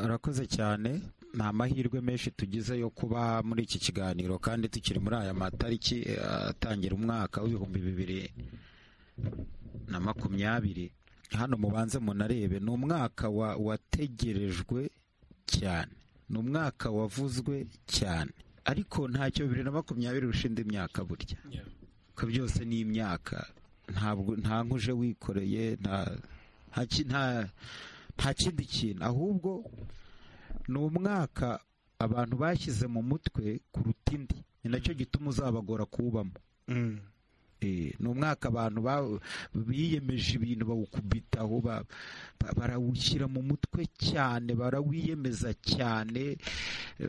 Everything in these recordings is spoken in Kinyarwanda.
urakoze cyane ni amahirwe menshi tugize yo kuba muri iki kiganiro kandi tukiri muri aya matariki atangira umwaka w'ibihumbi bibiri na makumyabiri hano mubanze munarebe ni umwaka wategerejwe cyane ni umwaka wavuzwe cyane ariko ntacyo bibiri na makumyabiri ushinze imyaka burya ko byose ni imyaka ntabwo nta nkuje wikoreye nta kindi kintu ahubwo ni umwaka abantu bashyize mu mutwe kuruta indi ni nacyo gituma uzabagora kuwubamo ni umwaka abantu biyemeje ibintu bawukubitaho barawushyira mu mutwe cyane barawiyemeza cyane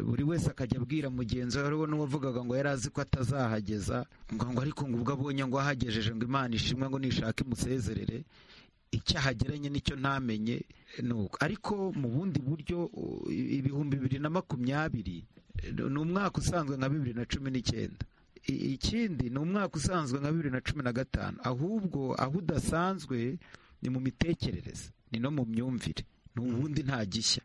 buri wese akajya abwira mugenzi we hariho n'uwavugaga ngo yari azi ko atazahageza ngo ariko ngo ubwo abonye ngo ahagejeje ngo imana ishimwe ngo nishake imusezerere icyahageranye nicyo ntamenye nuko ariko mu bundi buryo ibihumbi bibiri na makumyabiri ni umwaka usanzwe nka bibiri na cumi n'icyenda ikindi ni umwaka usanzwe nka bibiri na cumi na gatanu ahubwo aho udasanzwe ni mu mitekerereze ni no mu myumvire ni ubundi nta gishya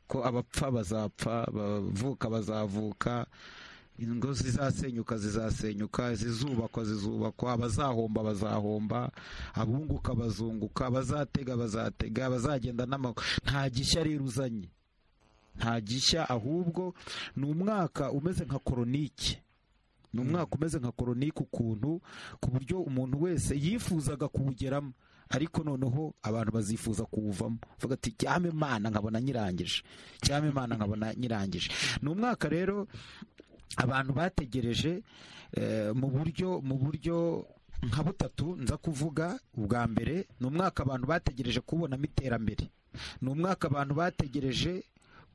ko abapfa bazapfa abavuka bazavuka ingo zizasenyuka zizasenyuka izizubakwa zizubakwa abazahomba bazahomba abunguka bazunguka abazatega bazatega abazagenda n'amaguru nta gishya rero uzanye nta gishya ahubwo ni umwaka umeze nka koronike ni umwaka umeze nka koronike ukuntu ku buryo umuntu wese yifuzaga kuwugeramo ariko noneho abantu bazifuza kuwuvamo bavuga ati cyame imana nkabona nyirangije cyame imana nkabona nyirangije ni umwaka rero abantu bategereje mu buryo mu buryo nka butatu nza kuvuga ubwa mbere ni umwaka abantu bategereje kubonamo iterambere ni umwaka abantu bategereje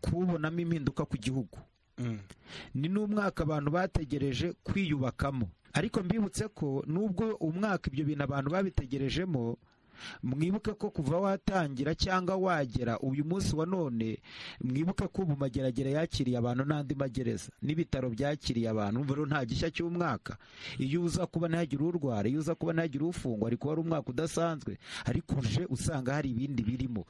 kubonamo impinduka ku gihugu ni n'umwaka abantu bategereje kwiyubakamo ariko mbibutse ko nubwo umwaka ibyo bintu abantu babitegerejemo mwibuke ko kuva watangira cyangwa wagera uyu munsi wa none mwibuke ko ubu mageragere yakiriye abantu n'andi magereza n'ibitaro byakiriye abantu rero nta gishya cy'umwaka iyo uza kuba ntihagire urwara iyo uza kuba ntihagire ufungwa ariko wari umwaka udasanzwe ariko uje usanga hari ibindi birimo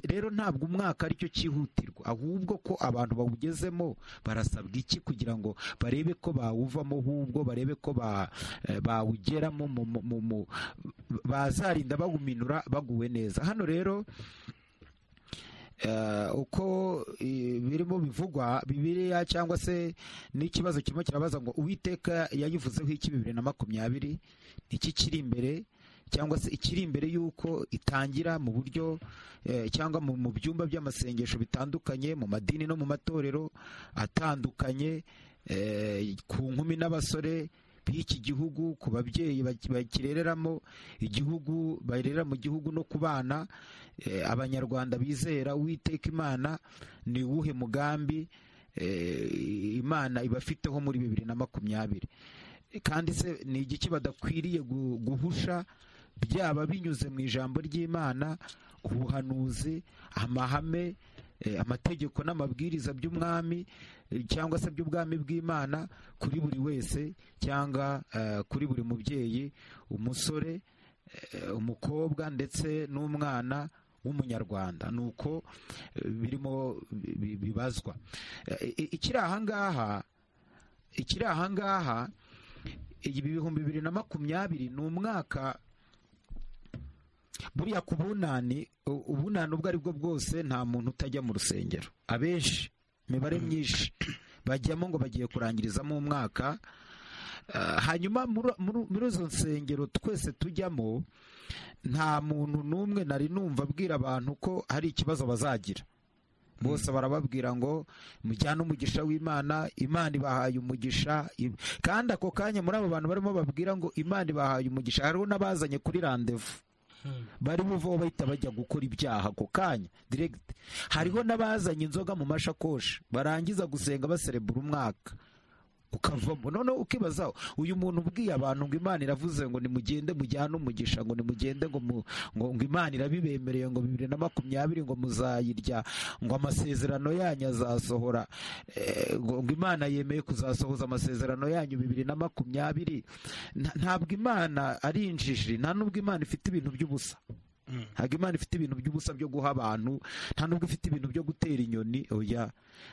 rero ntabwo umwaka aricyo cyihutirwa ahubwo ko abantu bawugezemo barasabwa iki kugira ngo barebe ko bawuvamo ahubwo barebe ko bawugeramo bazarinda baguma minura baguwe neza hano rero uko birimo bivugwa bibiriya cyangwa se n'ikibazo kirimo kirabaza ngo uwiteka yayivuzeho iki bibiri na makumyabiri iki kiri imbere cyangwa se ikiri imbere y'uko itangira mu buryo cyangwa mu byumba by'amasengesho bitandukanye mu madini no mu matorero atandukanye ku nkumi n'abasore b'iki gihugu ku babyeyi bakirereramo igihugu barera mu gihugu no ku bana abanyarwanda bizera uwiteka imana ni uwuhe mugambi imana ibafiteho muri bibiri na makumyabiri kandi se ni igiki badakwiriye guhusha byaba binyuze mu ijambo ry'imana ubuhanuzi amahame amategeko n'amabwiriza by'umwami cyangwa se by'ubwami bw'imana kuri buri wese cyangwa kuri buri mubyeyi umusore umukobwa ndetse n'umwana w'umunyarwanda ni uko birimo bibazwa ikiri ahangaha ikiri ahangaha ibihumbi bibiri na makumyabiri ni umwaka buriya ku bunani ubunani ubwo ari bwo bwose nta muntu utajya mu rusengero abenshi imibare myinshi bajyamo ngo bagiye kurangirizamo umwaka hanyuma muri izo nsengero twese tujyamo nta muntu n'umwe nari numva abwira abantu ko hari ikibazo bazagira bose barababwira ngo mujyane umugisha w'imana imana ibahaye umugisha kandi ako kanya muri abo bantu barimo babwira ngo imana ibahaye umugisha hariho n'abazanye kuri randevu bari buvaho bahita bajya gukora ibyaha ako kanya diregiti hariho n'abazanye inzoga mu mashakoshi barangiza gusenga baserebura umwaka ukavamo noneho ukibazaho uyu muntu ubwiye abantu ngo imana iravuze ngo nimugende mujyane umugisha ngo nimugende ngo ngo imana irabibemereye ngo bibiri na makumyabiri ngo muzayirya ngo amasezerano yanyu azasohora ngo imana yemeye kuzasohoza amasezerano yanyu bibiri na makumyabiri ntabwo imana ari injiji nta n'ubwo imana ifite ibintu by'ubusa ntabwo imana ifite ibintu by'ubusa byo guha abantu nta nubwo ifite ibintu byo gutera inyoni oya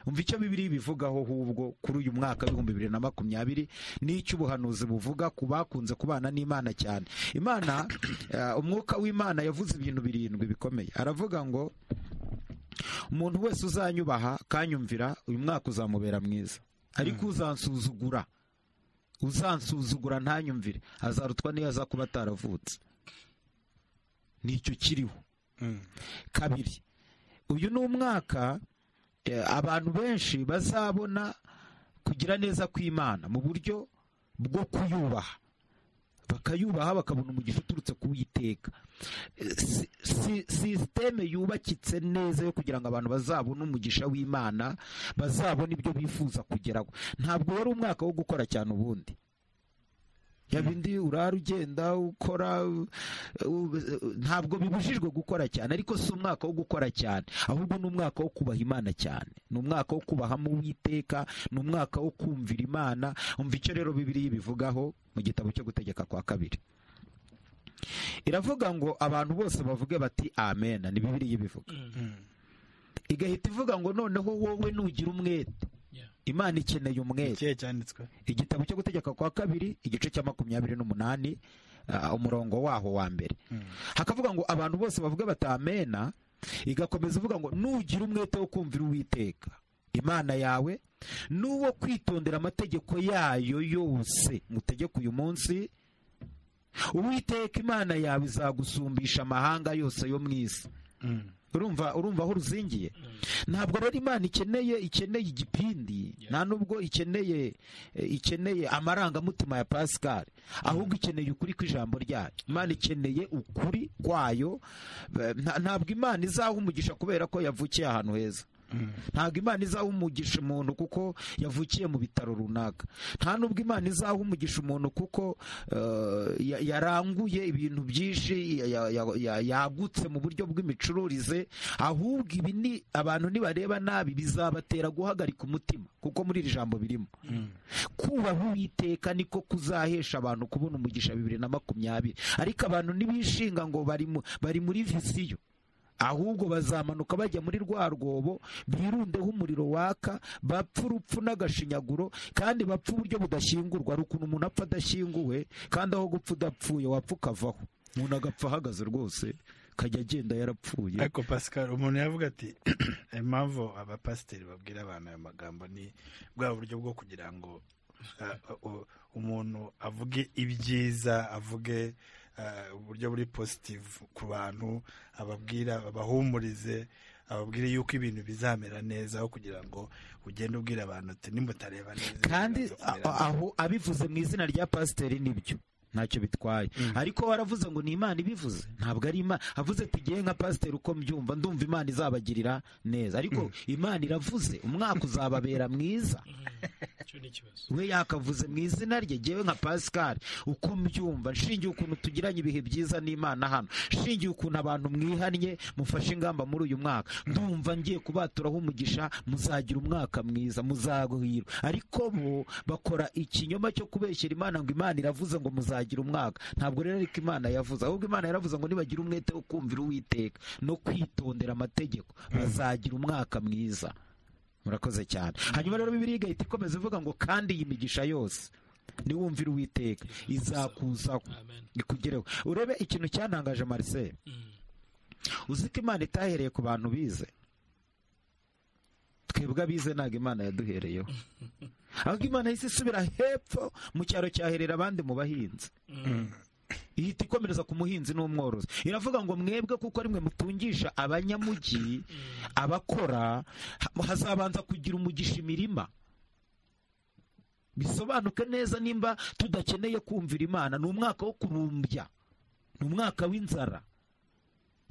umva icyo bibiri bivugaho ahubwo kuri uyu mwaka w'ibihumbi bibiri na makumyabiri n'icyo ubuhanuzi buvuga ku bakunze kubana n'imana cyane imana eh, umwuka w'imana yavuze ibintu birindwi bikomeye aravuga ngo umuntu wese uzanyubaha akanyumvira uyu mwaka uzamubera mwiza ariko uzansuzugura uzansuzugura ntanyumvire azarutwa n'iyo aza kuba ataravutse nicyo kiriho kabiri uyu ni umwaka eh, abantu benshi bazabona kugira neza kw'imana mu buryo bwo kuyubaha bakayubaha bakabona umugisha uturutse kuwiteka Eh, si- si- sisiteme yubakitse neza yo kugira ngo abantu bazabone umugisha w'imana bazabone ibyo bifuza kugeraho ntabwo wari umwaka wo gukora cyane ubundi yabindi urara ugenda ukora u- u- ntabwo bibujijwe gukora cyane ariko si umwaka wo gukora cyane ahubwo ni umwaka wo kubaha imana cyane ni umwaka wo kubahamo uwiteka ni umwaka wo kumvira imana umva icyo rero bibiri bivugaho mu gitabo cyo gutegeka kwa kabiri iravuga ngo abantu bose bavuge bati amena ni bibiri bivuga igahita ivuga ngo noneho wowe nugira umwete Yeah. imana ikeneye umwete ikihe cyanditswe igitabo cyo gutegeka kwa kabiri igice cya makumyabiri n'umunani ah, umurongo waho wa mbere hakavuga ngo abantu bose bavuga batamena igakomeza ivuga ngo nugira umwete wo kumvira uwiteka imana yawe n'uwo kwitondera amategeko yayo yose mutegeka uyu munsi uwiteka imana yawe izagusumbisha amahanga yose yo mu isi urumva urumva aho ruzingiye ntabwo rero imana ikeneye ikeneye igipindi Yeah. nta nubwo ikeneye eh, ikeneye amarangamutima ya pascal ahubwo ikeneye ukuri kw'ijambo ryayo imana ikeneye ukuri kwayo Eh, nta- ntabwo imana izaha umugisha kubera ko yavukiye ahantu heza ntabwo imana izaha umugisha umuntu kuko yavukiye mu bitaro runaka nta nubwo imana izaha umugisha umuntu kuko eh, ya- yaranguye ibintu byinshi ya- ya- ya- ya- yagutse mu buryo bw'imicururize ahubwo ibi ni abantu nibareba nabi bizabatera guhagarika umutima kuko muri iri jambo birimo kubaha uwiteka niko kuzahesha abantu kubona umugisha bibiri na makumyabiri ariko abantu ntibishinga ngo bari mu- bari muri visiyo ahubwo bazamanuka bajya muri rwa rwobo birundeho umuriro waka bapfa urupfu n'agashinyaguro kandi bapfa uburyo budashyingurwa ari ukuntu umuntu apfa adashyinguwe kandi aho gupfa udapfuye wapfa ukavaho umuntu agapfa ahagaze rwose kajya agenda yarapfuye ariko pascal umuntu yavuga ati impamvu abapasiteri babwira abantu aya magambo ni bwa buryo bwo kugira ngo ah, u- umuntu avuge ibyiza avuge ah, uburyo buri positive ku bantu ababwira abahumurize ababwire yuko ibintu bizamera neza aho kugira ngo ugende ubwira abantu uti nimutareba neza kandi ibintu bizamera a- aho abivuze mu izina rya pasiteri nibyo ntacyo bitwaye ariko waravuze ngo ni imana ibivuze ntabwo ari imana avuze ati igihe nka pasiteri uko mbyumva ndumva imana izabagirira neza ariko imana iravuze umwaka uzababera mwiza icyo ni ikibazo we yakavuze mu izina rye jyewe nka pascal uko mbyumva nshingiye ukuntu tugiranye ibihe byiza n'imana hano nshingiye ukuntu abantu mwihannye mufashe ingamba muri uyu mwaka ndumva ngiye kubaturaho umugisha muzagira umwaka mwiza muzaguhirwa ariko bo bakora ikinyoma cyo kubeshyera imana ngo imana iravuze ngo muzagira umwaka ntabwo rero ariko imana yavuze ahubwo imana yaravuze ngo nibagira umwete wo kumvira uwiteka no kwitondera amategeko bazagira umwaka mwiza murakoze cyane hanyuma rero bibiri igahita ikomeza ivuga ngo kandi iyi migisha yose niwumvira uwiteka izakuzaho amen ikugereho urebe ikintu cyanangaje marcel Mm. uzi ko imana itahereye ku bantu bize twebwe abize ntabwo imana yaduhereyeho ahubwo imana yahise isubira hepfo mu cyaro cyaherera abandi mu bahinzi ihita ikomereza ku muhinzi n'umworozi iravuga ngo mwebwe kuko ari mwe mutungisha abanyamugi abakora ha- hazabanza kugira umugisha imirima bisobanuke neza nimba tudakeneye kumvira imana ni umwaka wo kurumbya ni umwaka w'inzara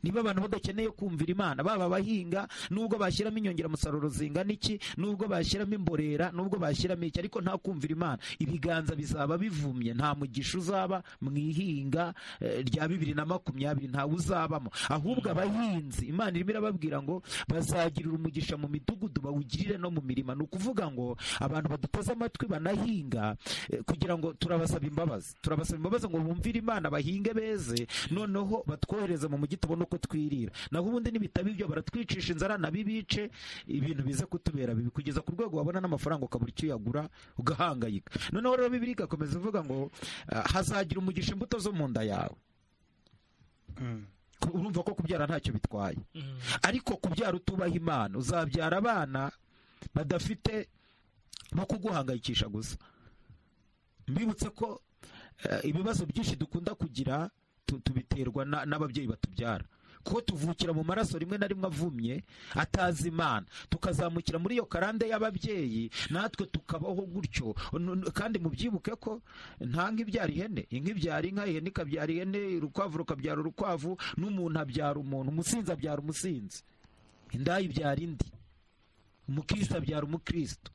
niba abantu badakeneye kumvira imana baba abahinga nubwo bashyiramo inyongeramusaruro zingana iki nubwo bashyiramo imborera nubwo bashyiramo iki ariko nta kumvira imana ibiganza bizaba bivumye nta mugisha uzaba mu ihinga eh, rya bibiri na makumyabiri ntawe uzabamo ahubwo abahinzi imana irimo irababwira ngo bazagirira umugisha mu midugudu bawugirire no mu mirima ni ukuvuga ngo abantu baduteze amatwi banahinga eh, kugira ngo turabasaba imbabazi turabasaba imbabazi ngo bumvire imana bahinge beze noneho batwohereze mu mujyi tubone uko twirira naho ubundi nibitaba ibyo baratwicisha inzara nabibice ibintu bize kutubera bibi kugeza ku rwego wabona n'amafaranga ukabura icyo uyagura ugahangayika noneho rero bibiri igakomeza ivuga ngo ah, hazagira umugisha imbuto zo mu nda yawe Mm. Ku- urumva ko kubyara ntacyo bitwaye ariko kubyara utubaha imana uzabyara abana badafite no kuguhangayikisha gusa mbibutse ko eh, ibibazo byinshi dukunda kugira tu- tubiterwa na- n'ababyeyi batubyara kuko tuvukira mu maraso rimwe na rimwe avumye atazi imana tukazamukira muri iyo karande y'ababyeyi natwe tukabaho gutyo N- n- kandi mubyibuke ko nta nk'ibyara ihene inka ibyara inka ihene ikabyara ihene urukwavu rukabyara urukwavu n'umuntu abyara umuntu umusinzi abyara umusinzi indaya ibyara indi umukristo abyara umukristo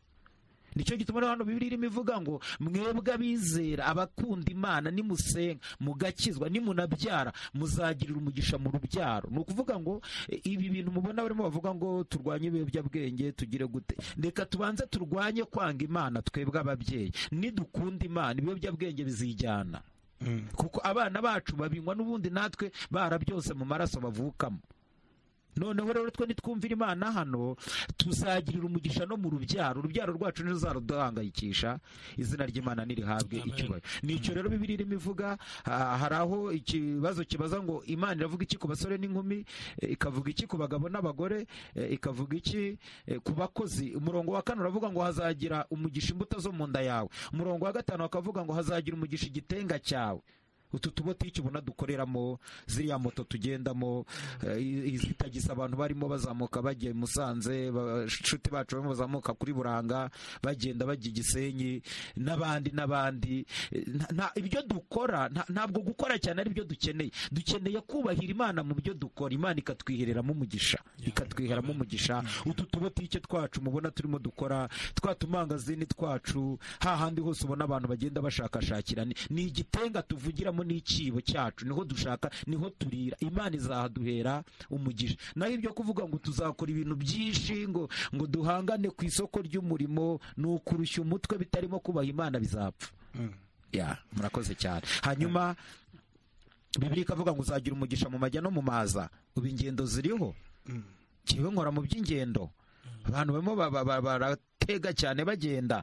nicyo gituma rero hano bibiri irimo ivuga ngo mwebwe abizera abakunda imana nimusenga mugakizwa nimunabyara muzagirira umugisha mu rubyaro ni ukuvuga ngo e, ibi bintu mubona barimo bavuga ngo turwanye ibiyobyabwenge tugire gute reka tubanze turwanye kwanga imana twebwe ababyeyi nidukunda imana ibiyobyabwenge bizijyana Mm. kuko abana bacu babinywa n'ubundi natwe barabyose mu maraso bavukamo noneho rero twe nitwumvira imana hano tuzagirira umugisha no mu rubyaro urubyaro rwacu nizo zaruduhangayikisha izina ry'imana nirihabwe Amen. icyubahiro nicyo rero bibiri irimo ivuga ha- hari aho ikibazo kibaza ngo imana iravuga iki ku basore n'inkumi eh, ikavuga iki ku bagabo n'abagore eh, ikavuga iki eh, ku bakozi umurongo wa kane uravuga ngo hazagira umugisha imbuto zo mu nda yawe umurongo wa gatanu bakavuga ngo hazagira umugisha igitenga cyawe utu tubote icyo ubona dukoreramo ziriya moto tugendamo eh, i- izi tagisi abantu barimo bazamuka bagiye i musanze ba- inshuti bacu barimo bazamuka kuri buranga bagenda bajya i gisenyi n'abandi n'abandi Eh, nta- nta- ibyo dukora nta- ntabwo gukora cyane ari byo dukeneye dukeneye kubahira imana mu byo dukora imana ikatwihereramo umugisha ikatwiheramo umugisha utu tubotike twacu mubona turimo dukora twa tumangazini twacu hahandi hose ubona abantu bagenda bashakashakira ni- ni igitenga tuvugiramo n'ikibo cyacu niho dushaka niho turira imana izahaduhera umugisha naho ibyo kuvuga ngo tuzakora ibintu byinshi ngo ngo duhangane ku isoko ry'umurimo ni ukurushya umutwe bitarimo kubaha imana bizapfa Mm. ya murakoze cyane hanyuma bibiri ikavuga ngo uzagira umugisha mu majya no mu maza ubu ingendo ziriho Mm. kiwe nkora mu by'ingendo abantu barimo ba- ba- ba- baratega cyane bagenda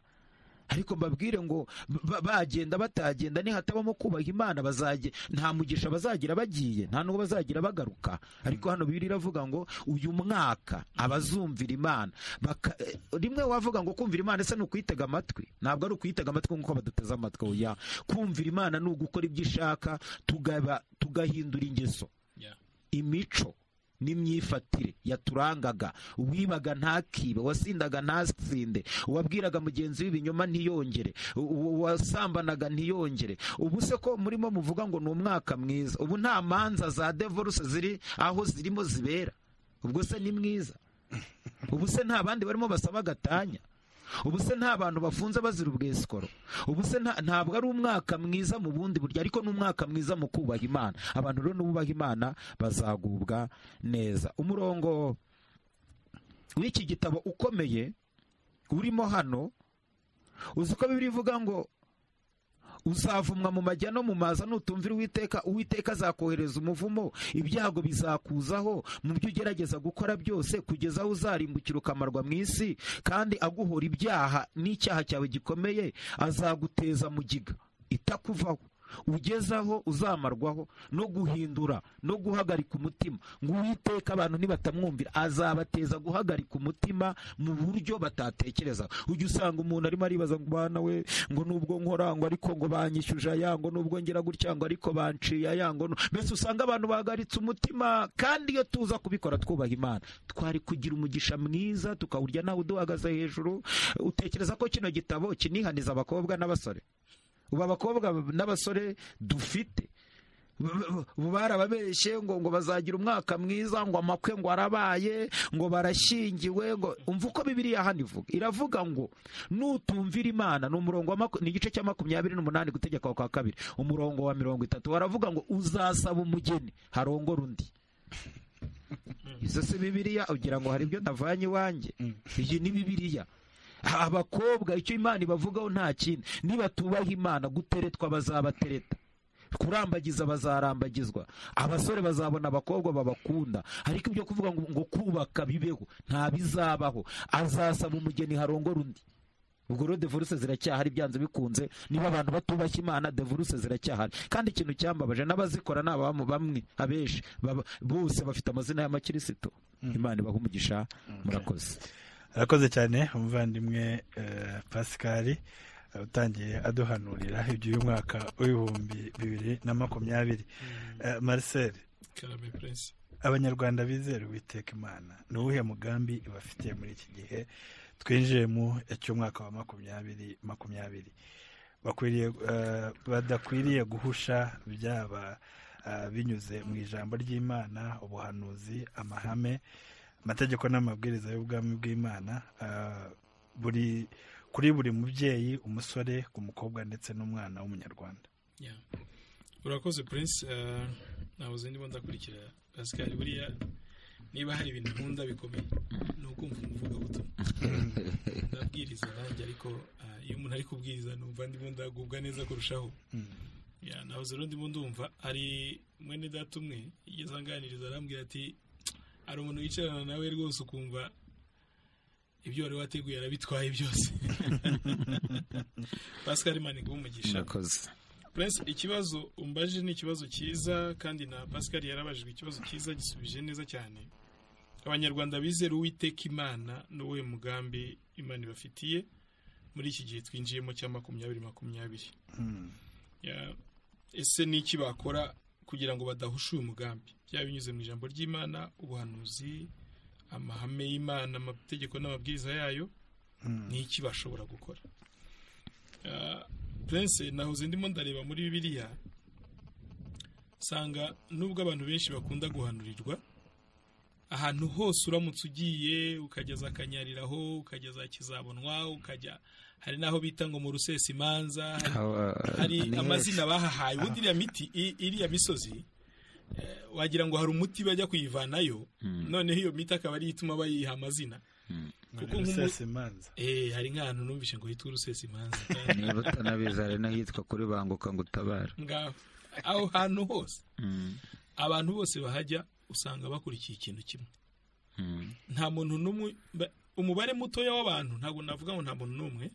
ariko mbabwire ngo ba- bagenda batagenda nihatabamo kubaha imana bazage nta mugisha bazagira bagiye nta n'uwo bazagira bagaruka ariko hano bibiri iravuga ngo uyu mwaka abazumvira imana baka- eh, rimwe wavuga ngo kumvira imana ese ni ukuyitega amatwi ntabwo ari ukuyitega amatwi nk'uko baduteze amatwi oya kumvira imana ni ugukora ibyo ishaka tugaba- tugahindura ingeso imico n'imyifatire yaturangaga uwibaga ntakibe uwasindaga ntasinde uwabwiraga mugenzi w'ibinyoma ntiyongere u- u- uwasambanaga ntiyongere ubu se ko murimo muvuga ngo ni umwaka mwiza ubu nta manza za devoruse ziri aho zirimo zibera ubwo se ni mwiza ubu se nta bandi barimo basaba gatanya ubu se nta bantu bafunze bazira ubwesikoro ubu se nta- ntabwo ari umwaka mwiza mu bundi buryo ariko ni umwaka mwiza mu kubaha imana abantu rero nububaha imana bazagubwa neza umurongo w'iki gitabo ukomeye urimo hano uzi ko bibiri ivuga ngo uzavumwa mu majya no mu maza nutumvira uwiteka uwiteka azakohereza umuvumo ibyago bizakuzaho mu byo ugerageza gukora byose kugeza aho uzarimbukira ukamarwa mu isi kandi aguhora ibyaha n'icyaha cyawe gikomeye azaguteza mu giga itakuvaho ugezaho uzamarwaho no guhindura no guhagarika umutima ngo uwiteka abantu nibatamwumvira azabateza guhagarika umutima mu buryo batatekereza ujya usanga umuntu arimo aribaza ngo bana we ngo nubwo nkora ngo ariko ngo banyishyuje aya ngo nubwo ngira gutya ngo ariko banciye aya ngo nu- mbese usanga abantu bahagaritse umutima kandi iyo tuza kubikora twubaha imana twari kugira umugisha mwiza tukawurya nawe uduhagaze hejuru utekereza ko kino gitabo kinihaniza abakobwa n'abasore ubu abakobwa n'abasore dufite barababeshye ngo ngo bazagira umwaka mwiza ngo amakwe ngo arabaye ngo barashyingiwe ngo umva uko bibiriya hano ivuga iravuga ngo nutumvira imana ni umurongo wa maku- ni igice cya makumyabiri n'umunani gutegeka kwa kabiri umurongo wa mirongo itatu baravuga ngo uzasaba umugeni harongora undi izo si bibiriya ugira ngo hari ibyo navanye iwanjye iyi ni bibiriya abakobwa icyo imana ibavugaho nta kindi nibatubaha imana guteretwa bazabatereta kurambagiza bazarambagizwa abasore bazabona abakobwa babakunda ariko ibyo kuvuga ngo, ngo kubaka bibeho nta bizabaho azasaba umugeni harongora undi ubwo rero devoruse ziracyahari byanze bikunze niba abantu batubashye imana devoruse ziracyahari kandi ikintu cyambabaje n'abazikora ni abamu bamwe abenshi baba- bose bafite amazina y'amakirisitu imana ibaha umugisha murakoze arakoze cyane umuvandimwe eh, pascal eh, utangiye aduhanurira iby'umwaka w'ibihumbi bibiri na makumyabiri Eh, marcel karame prince abanyarwanda bizera uwiteka imana ni uwuhe mugambi bafitiye muri iki gihe twinjiye mu cy'umwaka wa makumyabiri makumyabiri bakwiriye eh, badakwiriye guhusha byaba eh, binyuze mu ijambo ry'imana ubuhanuzi amahame amategeko n'amabwiriza y'ubwami bw'imana eh, buri kuri buri mubyeyi umusore ku mukobwa ndetse n'umwana w'umunyarwanda Yeah. urakoze prince eh, nahoze ndimo ndakurikira pascal buriya niba hari ibintu nkunda bikomeye ni ukumva umuvugabutumwa ndabwiriza nanjye ariko eh, iyo umuntu ari kubwiriza numva ndimo ndagubwa neza kurushaho ya nahoze rero ndimo ndumva hari mwene data umwe yigeze anganiriza arambwira ati hari umuntu wicarana nawe rwose ukumva ibyo wari wateguye arabitwaye byose pascal manigwa umugisha murakoze Prince ikibazo umbaje ni ikibazo cyiza kandi na Pascal yarabajijwe ikibazo cyiza gisubije neza cyane abanyarwanda bizera uwiteka imana n'uwuhe mugambi imana ibafitiye muri iki gihe twinjiyemo cya makumyabiri makumyabiri Mm. Ya, ese ni iki bakora kugira ngo badahusha uyu mugambi byaba binyuze mu ijambo ry'imana ubuhanuzi amahame y'imana amategeko n'amabwiriza yayo Mm. ni iki bashobora gukora Ah, prince nahoze ndimo ndareba muri bibiliya nsanga nubwo abantu benshi bakunda guhanurirwa ahantu hose uramutse ugiye ukajya za kanyariraho ukajya za kizabonwa ukajya hari n'aho bita ngo mu rusesa imanza hari hari amazina bahahaye ubundi iriya miti i- iriya misozi eh, wagira ngo hari umuti bajya kuyivanayo noneho iyo miti akaba ariyo ituma bayiha amazina kuko nk'umu- Rusesa imanza Eh, hari nk'ahantu numvise ngo hitwa urusesa imanza niba utanabizi hari n'ahitwa kuri banguka ngo utabare ngaho aho hantu hose abantu bose bahajya usanga bakurikiye ikintu kimwe nta muntu n'umwe ba- umubare mutoya w'abantu ntabwo navuga ngo nta muntu n'umwe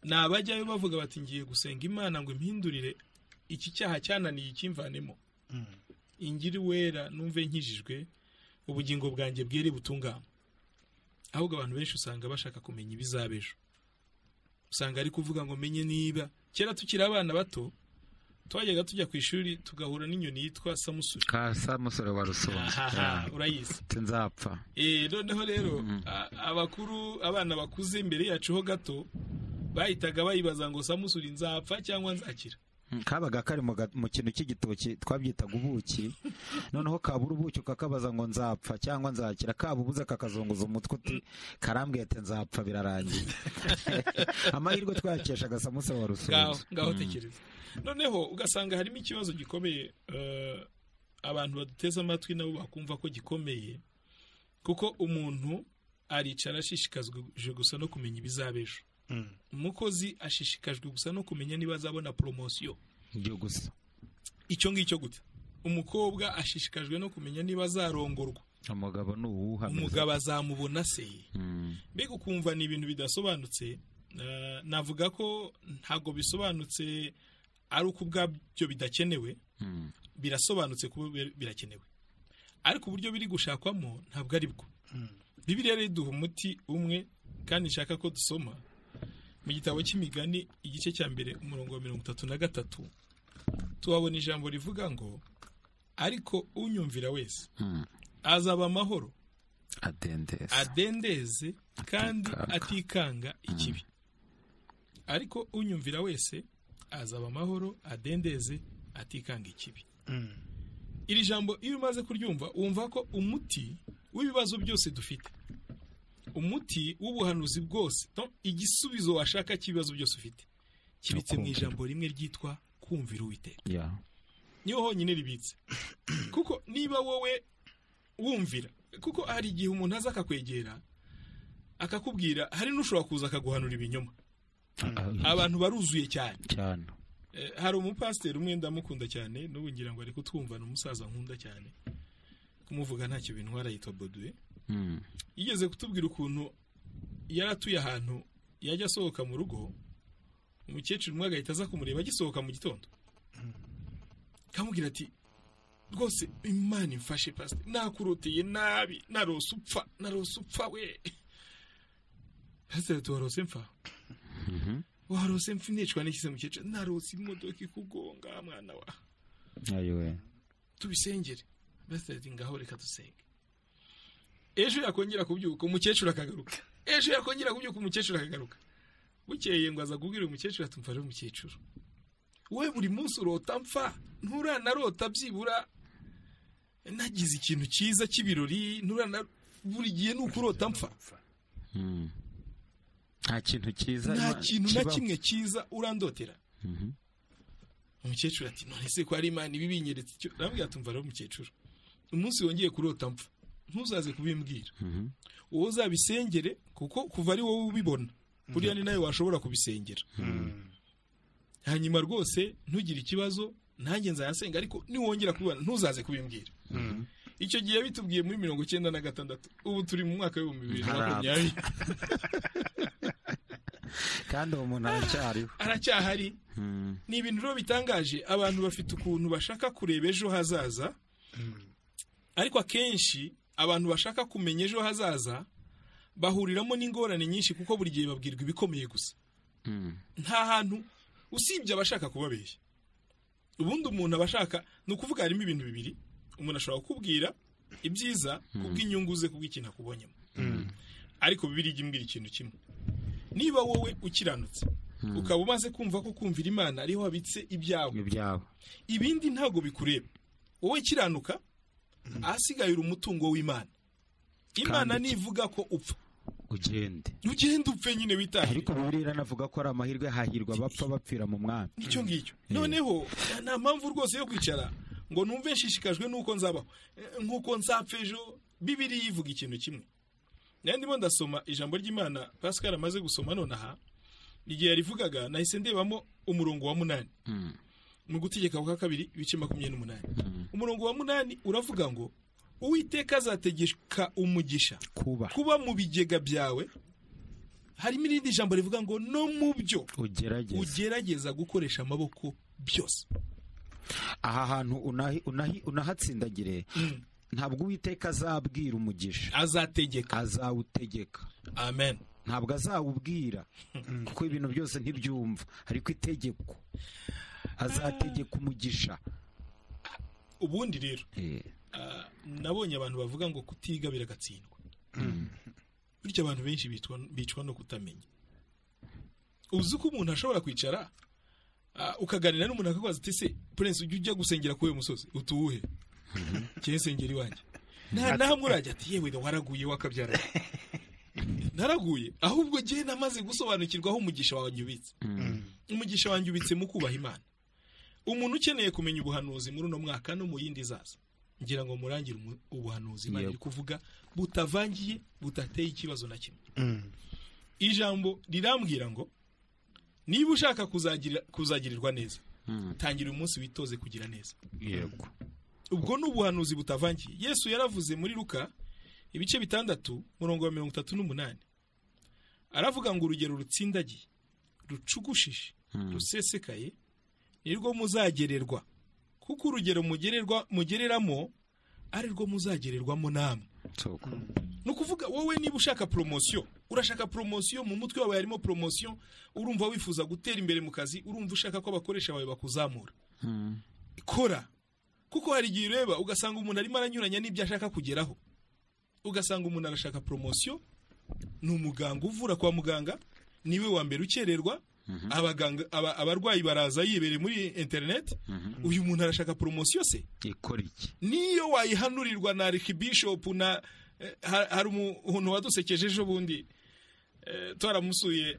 ni abajyayo bavuga bati ngiye gusenga imana ngo impindurire iki cyaha cyananiye ikimvanemo Mm. ingiri wera numve nkijijwe ubugingo bwanjye bwere butunganywe ahubwo abantu benshi usanga bashaka kumenya ibizaba ejo usanga ari kuvuga ngo menye niba kera tukiri abana bato twajyaga tujya ku ishuri tugahura n'inyoni yitwa samusuri kasa musore wa rusonzi Ahaha, urayizi nzapfa Eh, noneho rero a- abakuru abana bakuze imbere yacu ho gato bahitaga bayibaza ngo samusuri nzapfa cyangwa nzakira kabaga kari mu ga- mu kintu cy'igitoki twabyitaga ubuki noneho kabura ubuki ukakabaza ngo nzapfa cyangwa nzakira kaba ubuze kakazunguza umutwe uti karambwiye ati nzapfa birarangiye amahirwe twayakeshaga samusure wa ngaho rusonzi ngaho tekereza noneho ugasanga harimo ikibazo gikomeye eh, abantu baduteze amatwi nabo bakumva ko gikomeye kuko umuntu aricara ashishikajwe gusa no kumenya ibizaba ejo Mm. umukozi ashishikajwe gusa no kumenya niba azabona poromosiyo byo gusa icyo ngicyo gute umukobwa ashishikajwe no kumenya niba azarongorwa umugabo ni uwuhameze umugabo azamubona se Mm. mbega ukumva ni ibintu bidasobanutse eh, navuga ko ntabwo bisobanutse ari uko ubwabyo bidakenewe Mm. birasobanutse kuba bir- birakenewe ariko uburyo biri gushakwamo ntabwo ari bwo Mm. bibiliya rero iduha umuti umwe kandi nshaka ko dusoma mu gitabo cy'imigani igice cya mbere umurongo wa mirongo itatu na gatatu tuhabona ijambo rivuga ngo ariko unyumvira wese Mm. azaba amahoro adendezi adendeze kandi Atikanga. atikanga ikibi ariko unyumvira wese azaba amahoro adendeze atikanga ikibi iri jambo iyo umaze kuryumva wumva ko umuti w'ibibazo byose dufite umuti w'ubuhanuzi bwose donc igisubizo washaka cy'ibibazo byose ufite kibitse mu Ukumvira. ijambo rimwe ryitwa kumvira uwiteka ya niho honyine ribitse kuko niba wowe wumvira kuko hari igihe umuntu aza akakwegera akakubwira hari n'ushobora kuza akaguhanura ibinyoma abantu baruzuye cyane cyane Eh, hari umupasiteri umwe ndamukunda cyane n'ubu ngira ngo ari kutwumva ni umusaza nkunda cyane kumuvuga ntacyo bintwara yitwa boduwe Mm. yigeze kutubwira ukuntu yari atuye ahantu yajya asohoka mu rugo umukecuru umwe agahita aza kumureba agisohoka mu gitondo kamubwira ati rwose imana imfashe pasite nakuroteye nabi narose upfa narose upfa we pasiteri ati warose mfa Mhm. warose mfa nicwa n'ikize mukecuru narose imodoka ikugonga mwana wa ayo we tubisengere pasiteri ati ngaho reka dusenge ejo yakongera kubyuka umukecuru akagaruka ejo yakongera kubyuka umukecuru akagaruka bukeye ngo aza kubwira umukecuru ati mfashe umukecuru wowe buri munsi urota mfa nturanarota byibura nagize ikintu cyiza cy'ibirori nturana buri gihe ni ukurota mfa Mm. nta kintu cyiza nta Ima- kintu na kibaho. kimwe cyiza urandotera Mhm. umukecuru ati none se ko hari imana ibi binyeretse icyo arambwira ati mva rero umukecuru umunsi wongeye kurota mfa ntuzaze kubimbwira Mhm. wowe uzabisengere kuko kuva ari wowe ubibona buriya ni nawe washobora kubisengera hanyuma rwose ntugire ikibazo nanjye nzayasenga ariko niwongera kubibona ntuzaze kubimbwira icyo gihe bitubwiye muri mirongo icyenda na gatandatu ubu turi mu mwaka w'ibihumbi bibiri na Ntarapfa. makumyabiri kandi uwo muntu aracyariho aracyahari Mm. ni ibintu rero bitangaje abantu bafite ukuntu bashaka kureba ejo hazaza ariko akenshi abantu bashaka kumenya ejo hazaza bahuriramo n'ingorane nyinshi kuko buri gihe babwirwa ibikomeye gusa Mm. nta hantu usibye abashaka kubabeshya ubundi umuntu aba ashaka ni ukuvuga harimo ibintu bibiri umuntu ashobora kukubwira ibyiza kubw'inyungu ze kubw'ikintu akubonyemo ariko bibiri ijya imbwira ikintu kimwe niba wowe ukiranutse ukaba umaze kumva ko kumvira imana ariho habitse ibyawe ibyabo ibindi ntabwo bikureba wowe kiranuka ahasigayira umutungo w'imana imana Kandi- nivuga ko upfa ugende ugenda upfe nyine witahire ariko bibiri iranavuga ko ari amahirwe hahirwa abapfa bapfira mu mwami nicyo ngicyo noneho nta mpamvu rwose yo kwicara ngo numve nshishikajwe n'uko nzabaho Eh, nk'uko nzapfa ejo bibiri yivuga ikintu kimwe nayo ndimo ndasoma ijambo ry'imana pascal amaze gusoma nonaha igihe yarivugaga nahise ndebamo umurongo wa munani Mm. mu gutegeka kwa kabiri ibice makumyabiri n'umunani Mm. umurongo wa munani uravuga ngo uwiteka azategeka umugisha kuba kuba mu bigega byawe harimo irindi jambo rivuga ngo no mu byo ugerageze ugerageza gukoresha amaboko byose aha hantu unahi- unahi- unahatsindagire ntabwo uwiteka azabwira umugisha azategeka azawutegeka amen ntabwo azawubwira kuko ibintu byose ntibyumva ariko itegeko azategeka umugisha ubundi rero Eh, ah, nabonye abantu bavuga ngo kutiga biragatsindwa bityo abantu benshi bitwa- bicwa no kutamenya uzi ko umuntu ashobora kwicara ah, ukaganira n'umuntu akakubaza uti se prince ujya ujya gusengera kuri uyu musozi utuwuhe cyangwa insengero iwanjye nta namwe urajya ati yewe waraguye wakabyara naraguye ahubwo njyewe namaze gusobanukirwa aho umugisha wanjye ubitse umugisha wanjye ubitse mu kubaha imana umuntu ukeneye kumenya ubuhanuzi muri uno mwaka no mu yindi zaza ngira ngo murangire umu- ubuhanuzi imana Yego. iri kuvuga butavangiye butateye ikibazo na kimwe ijambo rirambwira ngo niba ushaka kuzagira- kuzagirirwa neza mm, tangira uyu munsi witoze kugira neza yego ubwo ni ubuhanuzi butavangiye yesu yaravuze muri luka ibice bitandatu murongo wa mirongo itatu n'umunani aravuga ngo urugero rutsindagiye rucugushije Mm. rusesekaye nirwo muzagererwa kuko urugero mugererwa mugereramo ari rwo muzagererwamo namwe soko ni ukuvuga wowe niba ushaka poromosiyo urashaka poromosiyo mu mutwe wawe harimo poromosiyo urumva wifuza gutera imbere mu kazi urumva ushaka ko abakoresha bawe bakuzamura Mm. kora kuko hari igihe ureba ugasanga umuntu arimo aranyuranya n'ibyo ashaka kugeraho ugasanga umuntu arashaka poromosiyo ni umuganga uvura kwa muganga niwe wa mbere ukererwa abaganga aba- abarwayi baraza yibereye muri interineti uyu muntu arashaka poromosiyo se ikora iki niyo wayihanurirwa na arikibishopu na eh, ha- hari umuntu wadusekeje ejo bundi eh, twaramusuye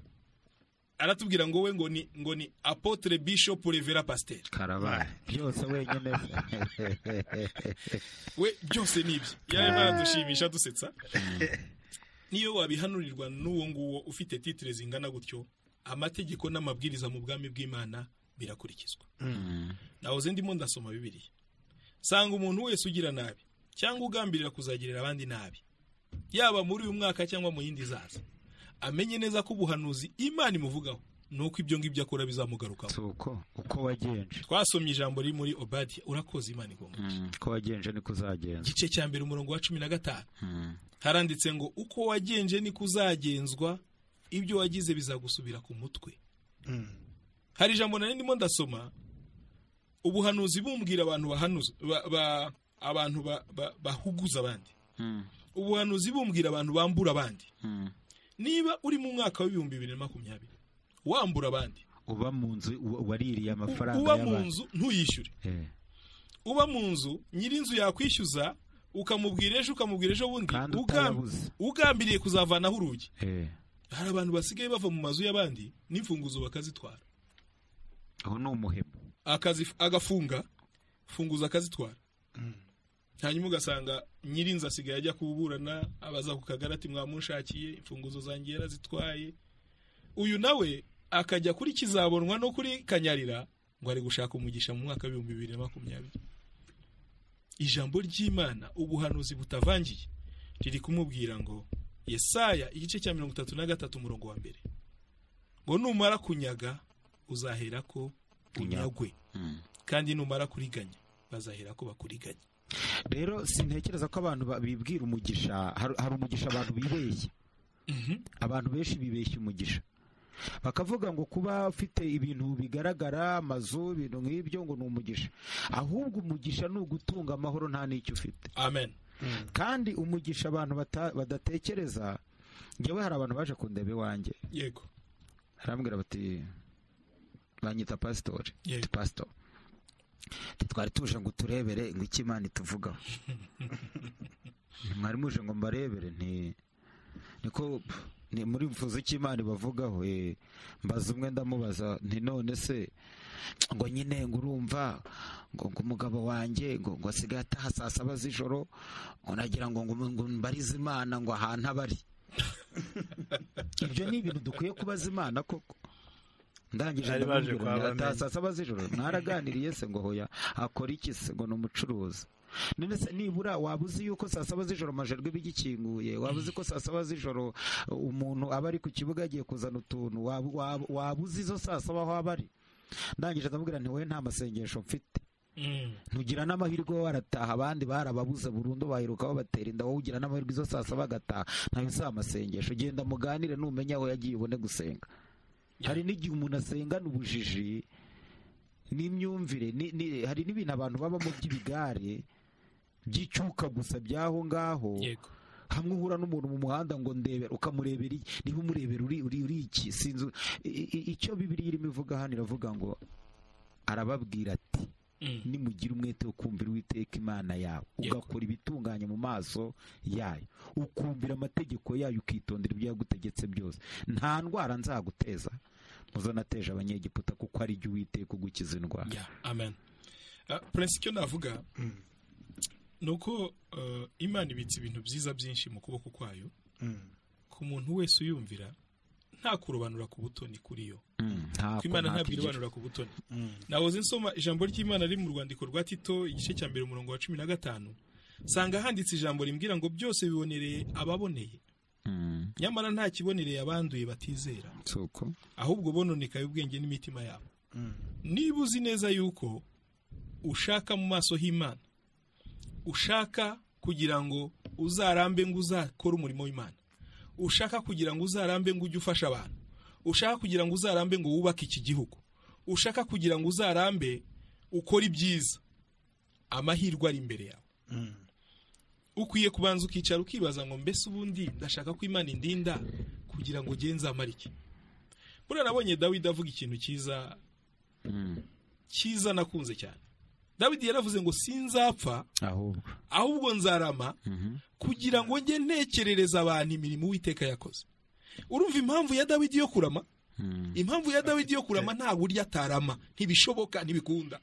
aratubwira ngo we ngo ni ngo ni apotre bishop revera pasiteri karabaye byose wenyine we byose ni ibye yari baradushimisha dusetsa niyo wabihanurirwa n'uwo nguwo ufite titire zingana gutyo amategeko n'amabwiriza mu bwami bw'imana birakurikizwa nahoze ndimo ndasoma bibiriya sanga umuntu wese ugira nabi cyangwa ugambirira kuzagirira abandi nabi yaba muri uyu mwaka cyangwa mu yindi zaza amenye neza ko ubuhanuzi imana imuvugaho ni uko ibyo ngibyo akora bizamugarukaho si uko uko wagenje twasomye ijambo riri muri obadiya urakoze imana igomba Mm, uko wagenje niko uzagenza igice cya mbere umurongo wa cumi na gatanu Mm, haranditse ngo uko wagenje niko uzagenzwa ibyo wagize bizagusubira ku mutwe hari ijambo nari ndimo ndasoma ubuhanuzi bumbwira abantu bahanuza ba, ba, abantu ba- ba- bahuguza abandi mm, ubuhanuzi bumbwira abantu bambura abandi mm. niba uri mu mwaka w'ibihumbi bibiri na makumyabiri wambura abandi uba mu nzu u- waririye u- amafaranga uba mu y'abandi nzu ntuyishyure Eh, uba mu nzu nyir'inzu yakwishyuza ukamubwira ejo ukamubwira ejo bundi kandi ugam- utarabuze ugambiriye kuzavanaho urugi Eh, hari abantu basigaye bava mu mazu y'abandi n'imfunguzo bakazitwara aho ni umuhemu Akazi- agafunga funguzo akazitwara hanyuma ugasanga nyir'inzu asigaye ajya kuburana abaza ku kagari ati mwamunshakiye imfunguzo zanjye yarazitwaye uyu nawe akajya kuri kizabonwa no kuri kanyarira ngo ari gushaka umugisha mu mwaka w'ibihumbi bibiri na makumyabiri ijambo ry'imana ubuhanuzi butavangiye riri kumubwira ngo yesaya igice cya mirongo itatu na gatatu umurongo wa mbere ngo numara kunyaga uzahera ko unyagwe Mm. kandi numara kuriganya bazahera ko bakuriganya rero sintekereza ko abantu ba- bibwira umugisha hari hari umugisha abantu bibeshya abantu benshi bibeshya umugisha bakavuga ngo kuba ufite ibintu bigaragara amazu ibintu nk'ibyo ngo ni umugisha ahubwo umugisha ni ugutunga amahoro nta n'icyo ufite amen kandi umugisha abantu bata- badatekereza njyewe hari abantu baje kundeba iwanjye yego arambwira bati banyita pasitori Yego. ati pasito twari tuje ngo turebere ngo icyo imana ituvugaho mwari muje ngo mbarebere nti niko pf, ni muri mvuze icyo imana ibavugaho eh, mbaza umwe ndamubaza nti none se ngo nyine ngo urumva ngo ngo umugabo wanjye ngo ngo asigaye ataha saa saba z'ijoro ngo nagira ngo ngo ngo mbarize imana ngo ahantu abari ibyo ni ibintu dukwiye kubaza imana koko ndangije Bari baje ndamubwira kwa nti, bamenya. "Ataha saa saba z'ijoro mwaraganiriye se ngo hoya akora iki se ngo ni umucuruzi none se nibura waba uzi yuko saa saba z'ijoro amajerwe bigikinguye waba uzi ko saa saba z'ijoro uh, umuntu aba ari ku kibuga agiye kuzana utuntu waba- waba waba uzi izo saa saba aho aba ari ndangije ndamubwira nti wowe nta masengesho mfite ntugira n'amahirwe wowe arataha abandi barababuze burundu bahirukaho batera inda wowe ugira n'amahirwe izo saa saba agataha ntayo si amasengesho genda muganire numenya aho yagiye ubone gusenga hari n'igihe umuntu asengana ubujiji n'imyumvire ni- ni- hari n'ibintu abantu babamo by'ibigare by'icyuka gusa by'aho ngaho yego hamwe uhura n'umuntu mu muhanda ngo ndebera ukamurebera iki niba umurebera uri uri uri iki sinzi i- i- icyo bibiri irimo ivuga hano iravuga ngo arababwira ati Mm. nimugira umwete wo kumvira uwiteka imana yawe Yego. ugakora ibitunganye mu maso yayo ukumvira amategeko yayo ukitondera ibyo yagutegetse byose nta ndwara nzaguteza muzo nateje abanyegiputa kuko ari jye uwiteka ugukiza indwara Yeah, amen Ah, prince icyo navuga ni uko eh, imana ibitse ibintu byiza byinshi mu kuboko kwayo ku muntu wese uyumvira nta kurobanura ku butoni kuri yo Mm, ko ntako, imana ntako ntabwo igira. irobanura ku butoni nahoze nsoma ijambo ry'imana riri mu rwandiko rwa tito igice cya mbere umurongo wa cumi na gatanu sanga handitse ijambo rimbwira ngo byose bibonereye ababoneye Mm, nyamara nta kibonereye abanduye batizera si uko ahubwo bononekaye ubwenge n'imitima yabo niba uzi neza yuko ushaka mu maso h'imana ushaka kugira ngo uzarambe ngo uzakore umurimo w'imana ushaka kugira ngo uzarambe ngo ujye ufasha abantu ushaka kugira ngo uzarambe ngo wubake iki gihugu ushaka kugira ngo uzarambe ukore ibyiza amahirwe ari imbere yawe ukwiye kubanza ukicara ukibaza ngo mbese ubundi ndashaka ko imana indinda kugira ngo ngenzamare iki buriya nabonye dawidi avuga ikintu cyiza Mm. cyiza nakunze cyane dawidi yaravuze ngo sinzapfa ahubwo ahubwo nzarama Mhm. kugira ngo njye ntekerereza abantu imirimo uwiteka yakoze urumva impamvu ya dawidi yo kurama Mm. impamvu ya dawidi yo kurama nta buryo atarama ntibishoboka ntibikunda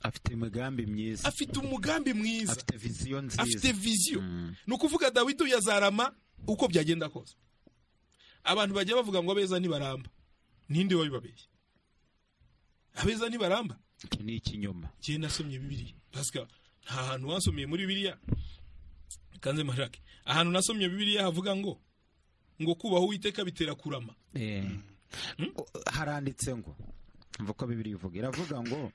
afite imigambi myiza afite umugambi mwiza afite viziyo nziza afite viziyo Mm. ni ukuvuga dawidi uyu azarama uko byagenda kose abantu bajya bavuga ngo abeza ntibaramba ninde wabibabeshya abeza ntibaramba iki ni ikinyoma njyewe nasomye bibiriya pasika nta hantu wasomeye muri bibiriya kanze marake ahantu nasomye bibiriya havuga ngo ngo kubaho uwiteka bitera kurama Eh. O- haranditse ngo mva uko bibiri ivuga iravuga ngo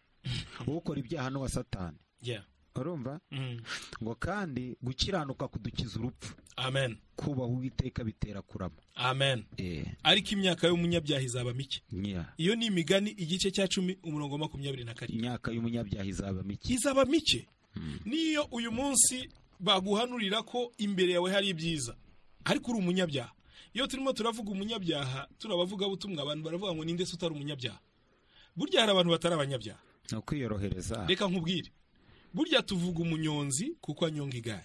ukora ibyaha n'uwa satani Yeah. urumva Mm. ngo kandi gukiranuka kudukiza urupfu amen kubaha uwiteka bitera kurama amen Eh, ariko imyaka y'umunyabyaha izaba mike nya- iyo ni imigani igice cya cumi umurongo wa makumyabiri na karindwi imyaka y'umunyabyaha izaba mike izaba mike Mm. niyo uyu munsi baguhanurira ko imbere yawe hari ibyiza ariko uri umunyabyaha iyo turimo turavuga umunyabyaha turi abavugabutumwa abantu baravuga ngo ninde se utari umunyabyaha burya hari abantu batari abanyabyaha ni ukwiyorohereza reka nkubwire burya tuvuga umunyonzi kuko anyonga igare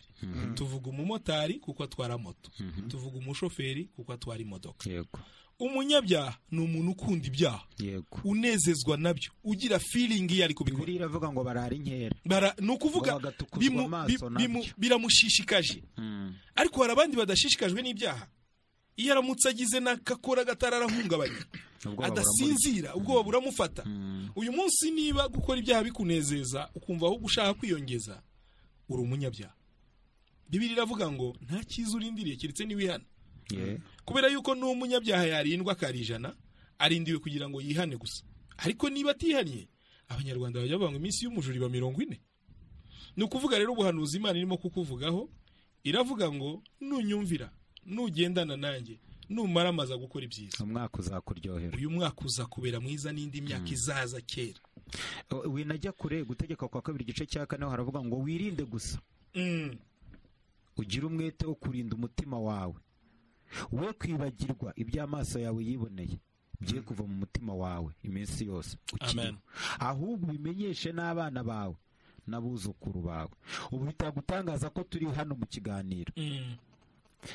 tuvuga umumotari kuko atwara moto Mhm. tuvuga umushoferi kuko atwara imodoka yego umunyabyaha ni umuntu ukunda ibyaha yego unezezwa nabyo ugira feeling iyo ari kubikora bibiri iravuga ngo barara inkera bara ni ukuvuga Ngo bagatukuzwa bimu- amaso bi- bimu- nabyo. biramushishikaje Mm. ariko hari abandi badashishikajwe n'ibyaha iyo aramutse agize n'akakora gatararahungabanya Ubwoba adasinzira ubwoba buramufata Mm. uyu munsi niba gukora ibyaha bikunezeza ukumva ahubwo ushaka kwiyongeza uri umunyabyaha bibiri iravuga ngo nta cyiza urindiriye keretse n'ibihana Yeah. kubera yuko n'umunyabyaha yarindwa akari ijana arindiwe kugira ngo yihane gusa ariko niba atihaniye abanyarwanda bajya bavuga ngo iminsi y'umujura iba mirongo ine ni ukuvuga rero ubuhanuzi imana irimo kukuvugaho iravuga ngo nunyumvira nugendana nanjye numara amaza gukora ibyiza umwaka uzakuryohera uyu mwaka uza kubera mwiza n'indi myaka izaza kera O- winajya kure gutegeka kwa kabiri igice cya kane ho haravuga ngo wirinde gusa Mm, ugire umwete wo kurinda umutima wawe we kwibagirwa ibyo amaso yawe yiboneye bye kuva mu mutima wawe iminsi yose ukiriho. Amen. ahubwo ubimenyeshe n'abana bawe n'abuzukuru bawe ubu bitagutangaza ko turi hano mu kiganiro mm,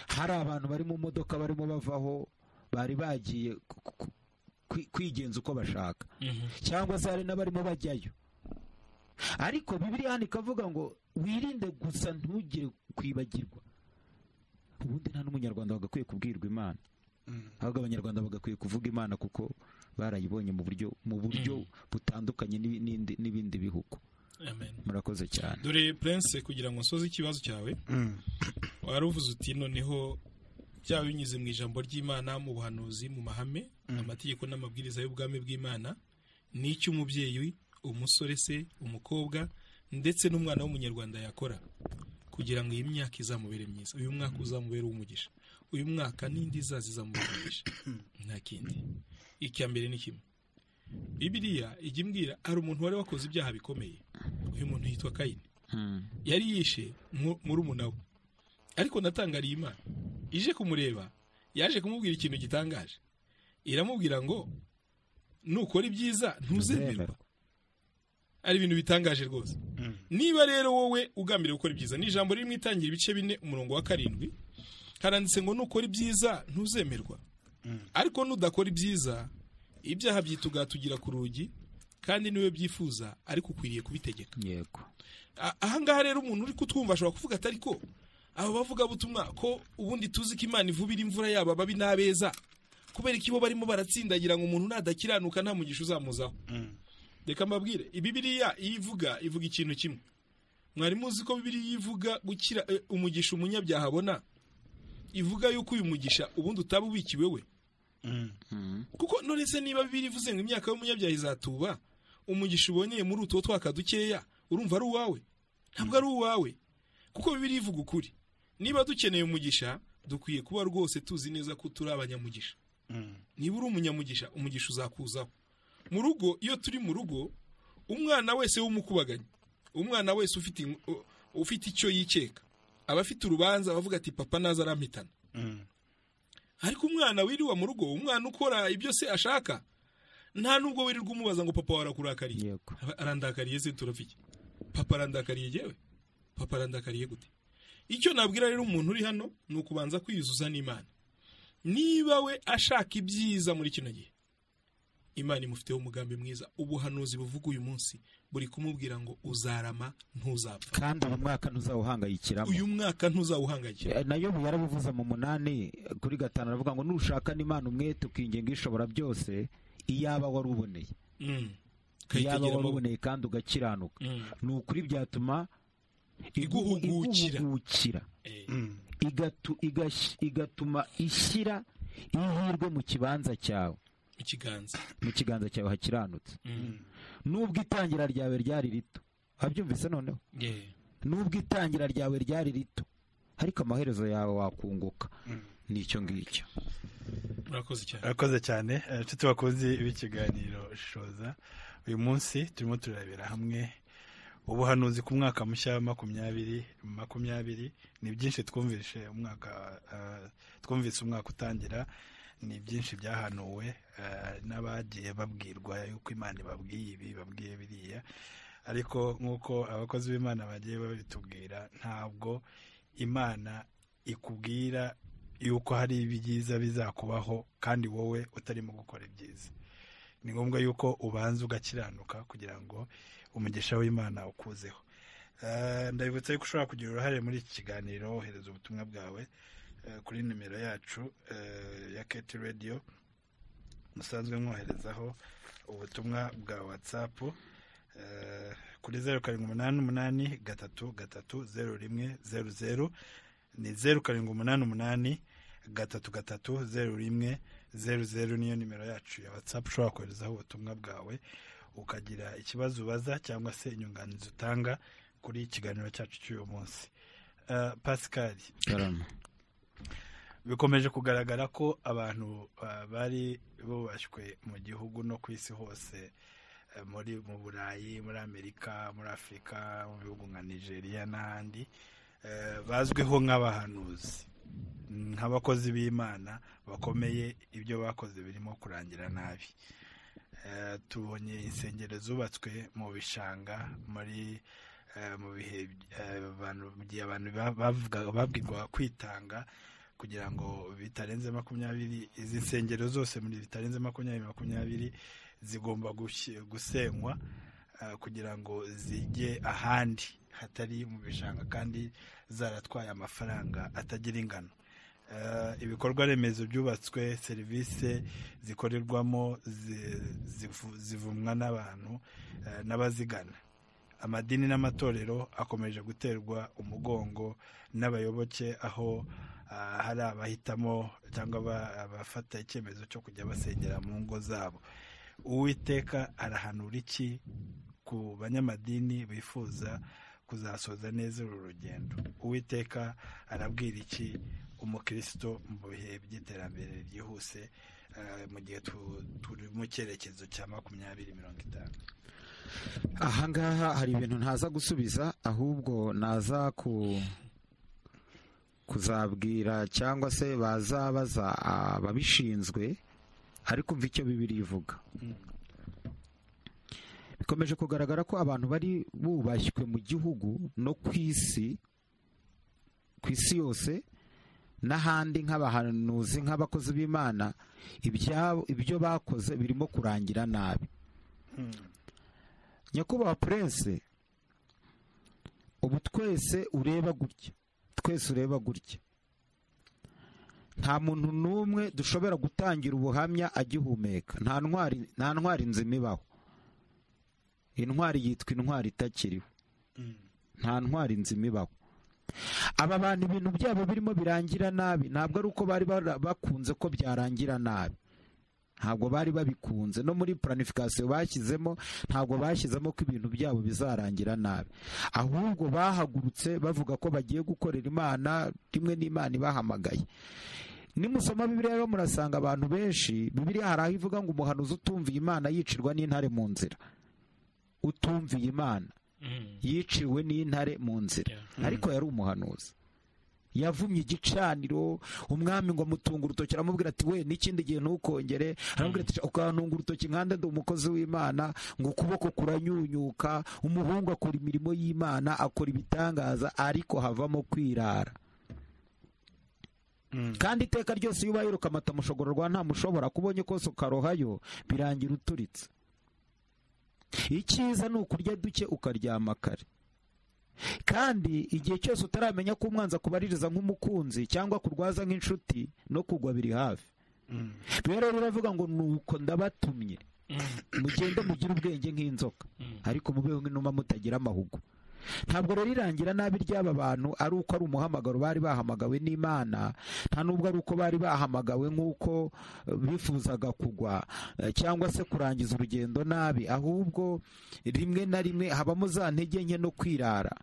hari abantu bari mu modoka barimo bavaho bari bagiye ku- ku- kwi- kwigenza uko bashaka mhm. cyangwa se hari n'abarimo bajyayo ariko bibiliya hano ikavuga ngo wirinde gusa ntugire kwibagirwa ubundi nta n'umunyarwanda bagakwiye kubwirwa imana ahubwo abanyarwanda bagakwiye kuvuga imana kuko barayibonye mu buryo mu buryo butandukanye n'ibi- n'indi- n'ibindi bihugu Amen. murakoze cyane dore prince kugira ngo nsoze ikibazo cyawe wari uvuze uti noneho byaba binyuze mu ijambo ry'imana mu buhanuzi mu mahame amategeko n'amabwiriza y'ubwami bw'imana ni icyo umubyeyi umusore se umukobwa ndetse n'umwana w'umunyarwanda yakora kugira ngo iyi myaka izamubere myiza uyu mwaka uzamubere umugisha uyu mwaka n'indi izaza izamubera umugisha nta kindi icya mbere ni kimwe bibiriya ijya imbwira hari umuntu wari wakoze ibyaha bikomeye uyu muntu yitwa kayini Mm. yari yishe mu- murumuna we ariko natangariye imana ije kumureba yaje kumubwira ikintu gitangaje iramubwira ngo nukora ibyiza ntuzemerwa ari ibintu bitangaje rwose niba rero wowe ugambiriye gukora ibyiza ni ijambo riri mu itangira ibice bine umurongo wa karindwi haranditse ngo nukora ibyiza ntuzemerwa ariko nudakora ibyiza ibyaha byitugatugira ku rugi kandi niwe byifuza ariko ukwiriye kubitegeka yego A- ahangaha rero umuntu uri kutwumva ashobora kuvuga atari ko abo bavugabutumwa ko ubundi tuzi ko imana ivubira imvura yabo ababi n'abeza kubera ko ibo barimo baratsindagira ngo umuntu nadakiranuka nta mugisha uzamuzaho reka mbabwire ibibiriya iyo ivuga ivuga ikintu kimwe mwari muzi ko bibiriya ivuga gukira eh, umugisha umunyabyaha abona ivuga yuko uyu mugisha ubundi utaba ubikiwe we Mm. kuko none se niba bibiri ivuze ngo imyaka y'umunyabyaha izatuba umugisha ubonye muri utuwo twaka dukeya urumva ari uwawe ntabwo ari uwawe kuko bibiri ivuga ukuri niba dukeneye umugisha dukwiye kuba rwose tuzi neza ko turi abanyamugisha niba uri umunyamugisha umugisha uzakuzaho mu rugo iyo turi mu rugo umwana wese w'umukubaganye umwana wese ufite in- u- ufite icyo yikeka aba afite urubanza abavuga ati papa naza arampitana ariko umwana wiriwe mu rugo umwana ukora ibyo se ashaka nta nubwo wirirwa umubaza ngo papa warakurakariye Yego. Aba- arandakariye se turafike papa arandakariye yewe papa arandakariye gute icyo nabwira rero umuntu uri hano ni ukubanza kwiyuzuza n'imana niba we ashaka ibyiza muri kino gihe imana imufiteho umugambi mwiza ubuhanuzi buvuga uyu munsi buri kumubwira ngo uzarama ntuzapfa kandi uyu mwaka ntuzawuhangayikiramo uyu mwaka ntuzawuhangayikira Eh, nayo ubu yarabivuze mu munani eh, kuri gatanu aravuga ngo nushaka n'imana umwete ukingenga ishobora byose iyaba wari uboneye Mm. iyaba Kayitegera wari amaboko. uboneye kandi ugakiranuka Mm. ni ukuri byatuma igu- Iguhugukira. iguhugukira Eh, igatu- igash- igatuma ishyira ihirwe mu kibanza cyawe mu kiganza mu kiganza cyawe hakiranutse Mm. nubwo itangira ryawe ryari rito wabyumvise noneho Yeah. nubwo itangira ryawe ryari rito ariko amaherezo yawe wakunguka nicyo ngicyo urakoze cyane urakoze cyane inshuti bakunze b'ikiganiro shoza uyu munsi turimo turebera hamwe ubuhanuzi ku mwaka mushya wa makumyabiri makumyabiri ni byinshi twumvise umwaka eh, twumvise umwaka utangira ni byinshi byahanuwe eh, n'abagiye babwirwa yuko imana ibabwiye ibi babwiye biriya ariko nk'uko abakozi b'imana bagiye babitubwira ntabwo imana ikubwira yuko hari ibyiza bizakubaho kandi wowe utarimo gukora ibyiza ni ngombwa yuko ubanza ugakiranuka kugira ngo umugisha w'imana ukuzeho Eh, ndabibutsa yuko ushobora kugira uruhare muri iki kiganiro wohereza ubutumwa bwawe eh, kuri nimero yacu eh, ya keti radiyo musanzwe mwoherezaho ubutumwa bwa watsapu eh, kuri zeru karindwi umunani umunani gatatu gatatu zeru rimwe zeru zeru ni zeru karindwi umunani umunani gatatu gatatu zeru rimwe zeru zeru niyo nimero yacu ya watsapu ushobora koherezaho ubutumwa bwawe ukagira ikibazo ubaza cyangwa se inyunganizi utanga kuri ikiganiro cyacu cy'uyu munsi Eh, pascal karama bikomeje kugaragara ko abantu eh, bari bubashywe mu gihugu no ku isi hose eh, muri mu burayi muri amerika muri afurika mu bihugu nka nigeria n'ahandi eh, bazwiho nk'abahanuzi nk'abakozi b'imana bakomeye ibyo bakoze birimo kurangira nabi Eh, tubonye insengero zubatswe mu bishanga muri eh, mu bihe eh, abantu mu gihe abantu ba- bavuga- babwirwa kwitanga kugira ngo bitarenze makumyabiri izi nsengero zose muri bitarenze makumyabiri makumyabiri zigomba gushyi- gusenywa eh, kugira ngo zijye ahandi hatari mu bishanga kandi zaratwaye amafaranga atagira ingano Eh, ibikorwa remezo byubatswe serivisi zikorerwamo zi- zivu- zivumwa n'abantu eh, n'abazigana amadini n'amatorero akomeje guterwa umugongo n'abayoboke aho ah, hari abahitamo cyangwa aba- abafata icyemezo cyo kujya basengera mu ngo zabo uwiteka arahanura iki ku banyamadini bifuza kuzasoza neza uru rugendo uwiteka arabwira iki umukristo mu bihe by'iterambere ryihuse eh, mu gihe tu- turi mu cyerekezo cya makumyabiri mirongo itanu ahangaha hari ibintu ntaza gusubiza ahubwo naza ku kuzabwira cyangwa se bazabaza ababishinzwe ariko mva icyo bibiri ivuga bikomeje kugaragara ko abantu bari bubashywe mu gihugu no ku isi ku isi yose n'ahandi nk'abahanuzi nk'abakozi b'imana ibyabo- ibyo bakoze birimo kurangira nabi nyakubahwa purense ubu twese ureba gutya twese ureba gutya nta muntu n'umwe dushobora gutangira ubuhamya agihumeka nta ntwari nta ntwari nzima ibaho intwari yitwa intwari itakiriho nta ntwari nzima ibaho aba bantu ibintu byabo birimo birangira nabi ntabwo ari uko bari bara- bakunze ko byarangira nabi ntabwo bari babikunze no muri planification bashyizemo ntabwo bashyizemo ko ibintu byabo bizarangira nabi ahubwo bahagurutse bavuga ko bagiye gukorera imana rimwe n'imana ibahamagaye nimusoma bibiliya rero murasanga abantu benshi bibiliya hari aho ivuga ngo umuhanuzi utumviye imana yicirwa n'intare mu nzira utumviye imana Mm. yiciwe n'intare mu nzira Yeah. ariko yari umuhanuzi yavumye igicaniro umwami ngo amutunga urutoki aramubwira ati we n'ikindi gihe ntukongere aramubwira ati ukantunga urutoki nkanda ndi umukozi w'imana ngo ukuboko kuranyunyuka umuhungu akora imirimo y'imana akora ibitangaza ariko havamo kwirara kandi iteka ryose iyo ubaye ukamata umushogororwa nta mushobora kubonye kose ukarohayo birangira uturitse icyiza ni ukurya duke ukaryama kare kandi igihe cyose utaramenya ko umwanzi akubaririza nk'umukunzi cyangwa kurwaza nk'inshuti no kugwa biri hafi rero biravuga ngo nuko ndabatumye mugende mugire ubwenge nk'inzoka ariko mubeho nk'inuma mutagira amahugu ntabwo rero irangira nabi ry'aba bantu ari uko ari umuhamagaro bari bahamagawe n'imana nta nubwo ari uko bari bahamagawe nk'uko eh, bifuzaga kugwa eh, cyangwa se kurangiza urugendo nabi ahubwo rimwe na rimwe habamo za ntege nke no kwirara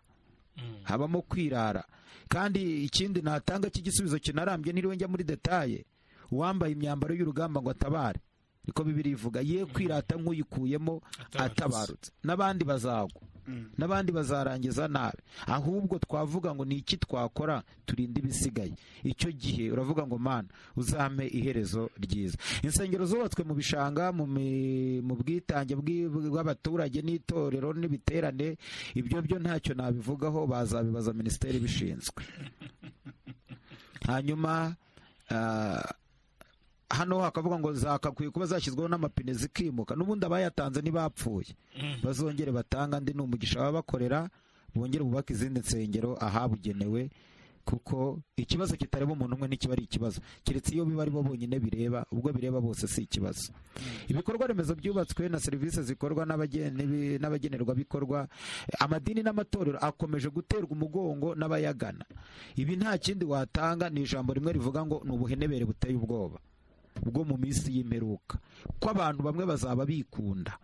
habamo kwirara kandi ikindi natanga cy'igisubizo kinarambye ntiriwe njya muri detaye uwambaye imyambaro y'urugamba ngo atabare niko bibiri ivuga ye kwirata nk'uyikuyemo Atabarutse. atabarutse n'abandi bazagwa n'abandi bazarangiza nabi ahubwo twavuga ngo ni iki twakora turinde ibisigaye icyo gihe uravuga ngo mana uzampe iherezo ryiza insengero zubatswe mu bishanga mu mi- mu bwitange bw'i- bw'abaturage n'itorero n'ibiterane ibyo byo ntacyo nabivugaho bazabibaza minisiteri ibishinzwe hanyuma ah, hano hakavuga ngo zakakwiye kuba zashyizweho n'amapine zikimuka n'ubundi abayatanze ntibapfuye bazongere batanga andi ni umugisha baba bakorera bongere bubake izindi nsengero ahabugenewe kuko ikibazo kitareba umuntu umwe ntikiba ari ikibazo keretse iyo biba ari bo bonyine bireba ubwo bireba bose si ikibazo ibikorwa remezo byubatswe na serivisi zikorwa n'abagen- n'ibi- n'abagenerwabikorwa amadini n'amatorero akomeje guterwa umugongo n'abayagana ibi nta kindi watanga ni ijambo rimwe rivuga ngo ni ubuhenebere buteye ubwoba bwo mu minsi y'imperuka ko abantu bamwe bazaba bikunda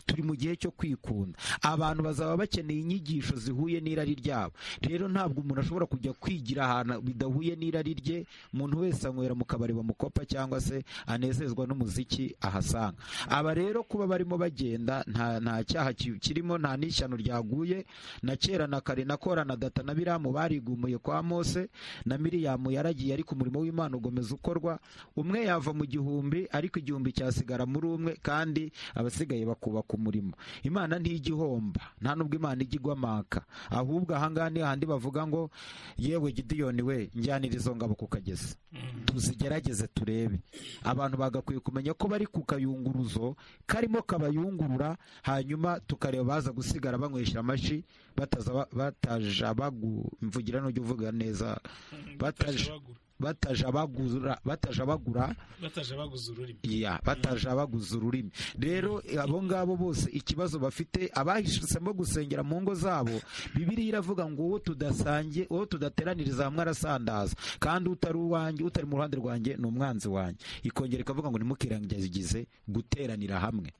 turi mu gihe cyo kwikunda abantu bazaba bakeneye inyigisho zihuye n'irari ryabo rero ntabwo umuntu ashobora kujya kwigira ahantu bidahuye n'irari rye umuntu wese anywera mu kabari bamukopa cyangwa se anezezwa n'umuziki ahasanga aba rero kuba barimo bagenda nta nta cyaha ki- kirimo nta n'ishyano ryaguye na kera na kare na kora na data na biramu barigumuye kwa mose na miriyamu yaragiye ariko umurimo w'imana ugomeza ukorwa umwe yava mu gihumbi ariko igihumbi cyasigara muri umwe kandi abasigaye bakubaka umurimo imana ntijya ihomba nta nubwo imana ijya igwamaka ahubwo ahangaha ni hahandi bavuga ngo yewe gidiyoni we njyanira izo ngabo ku kagezi tuzigerageze turebe abantu bagakwiye kumenya ko bari ku kayunguruzo karimo kabayungurura hanyuma tukareba baza gusigara banywesha amashyi bataza ba- bataja bagu mvugira n'ujya uvuga neza bataje- bataja bagura bataja bagura bataje baguze ururimi ya bataje abaguze ururimi rero abo ngabo bose ikibazo bafite abahishisemo gusengera mu ngo zabo bibiriya iravuga ngo uwo tudasangiye uwo tudateraniriza hamwe arasandaza kandi utari uwanjye utari mu ruhande rwanjye ni umwanzi wanjye ikongera ikavuga ngo ntimukirangize guteranira hamwe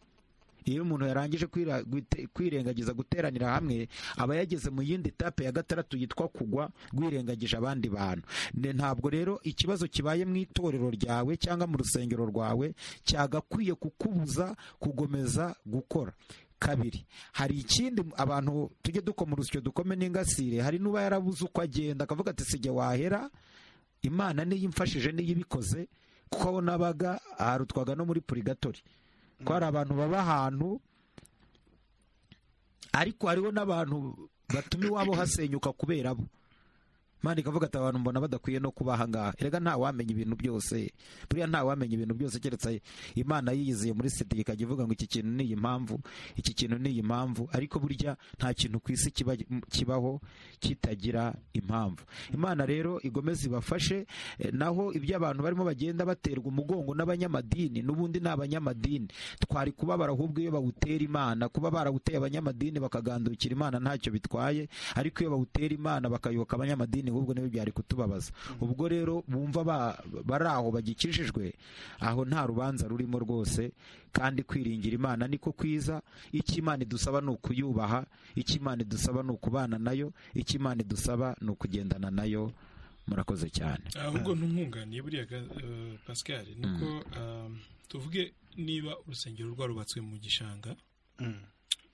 iyo umuntu yarangije kwira- gwite- kwirengagiza guteranira hamwe aba yageze mu yindi etape ya gatandatu yitwa kugwa rwirengagije abandi bantu Ne- ntabwo rero ikibazo kibaye mu itorero ryawe cyangwa mu rusengero rwawe cyagakwiye kukubuza kugomeza gukora kabiri hari ikindi abantu tujye dukoma urusyo dukome n'ingasire hari n'uba yarabuze uko agenda akavuga ati sijya wahera imana niyo imfashije niyo ibikoze kuko aho nabaga aharutwaga no muri purigatori ko hari abantu baba ahantu ariko hariho n'abantu batuma iwabo hasenyuka kubera bo mani ikavuga ati abantu mbona badakwiye no kuba ahangaha erega nta wamenya ibintu byose buriya nta wamenya ibintu byose keretse imana yiyiziye muri sida ikajya ivuga ngo iki kintu ni iyi mpamvu iki kintu ni iyi mpamvu ariko burya nta kintu ku isi kiba- kibaho kitagira impamvu imana rero igomeza ibafashe eh, naho ibyo abantu barimo bagenda baterwa umugongo n'abanyamadini n'ubundi ni abanyamadini twari kubabara ahubwo iyo bawutera imana kuba barawuteye abanyamadini bakagandukira imana ntacyo bitwaye ariko iyo bawutera imana bakayoboka abanyamadini ahubwo nibyo byari kutubabaza ubwo rero bumva ba- bari aho bagikijijwe aho nta rubanza rurimo rwose kandi kwiringira imana niko kwiza icyo imana idusaba ni ukuyubaha icyo imana idusaba ni ukubana nayo icyo imana idusaba ni ukugendana nayo murakoze cyane ahubwo ntumwunganiye buriya ga- eh, pascal niko ah, tuvuge niba urusengero rwarubatswe mu gishanga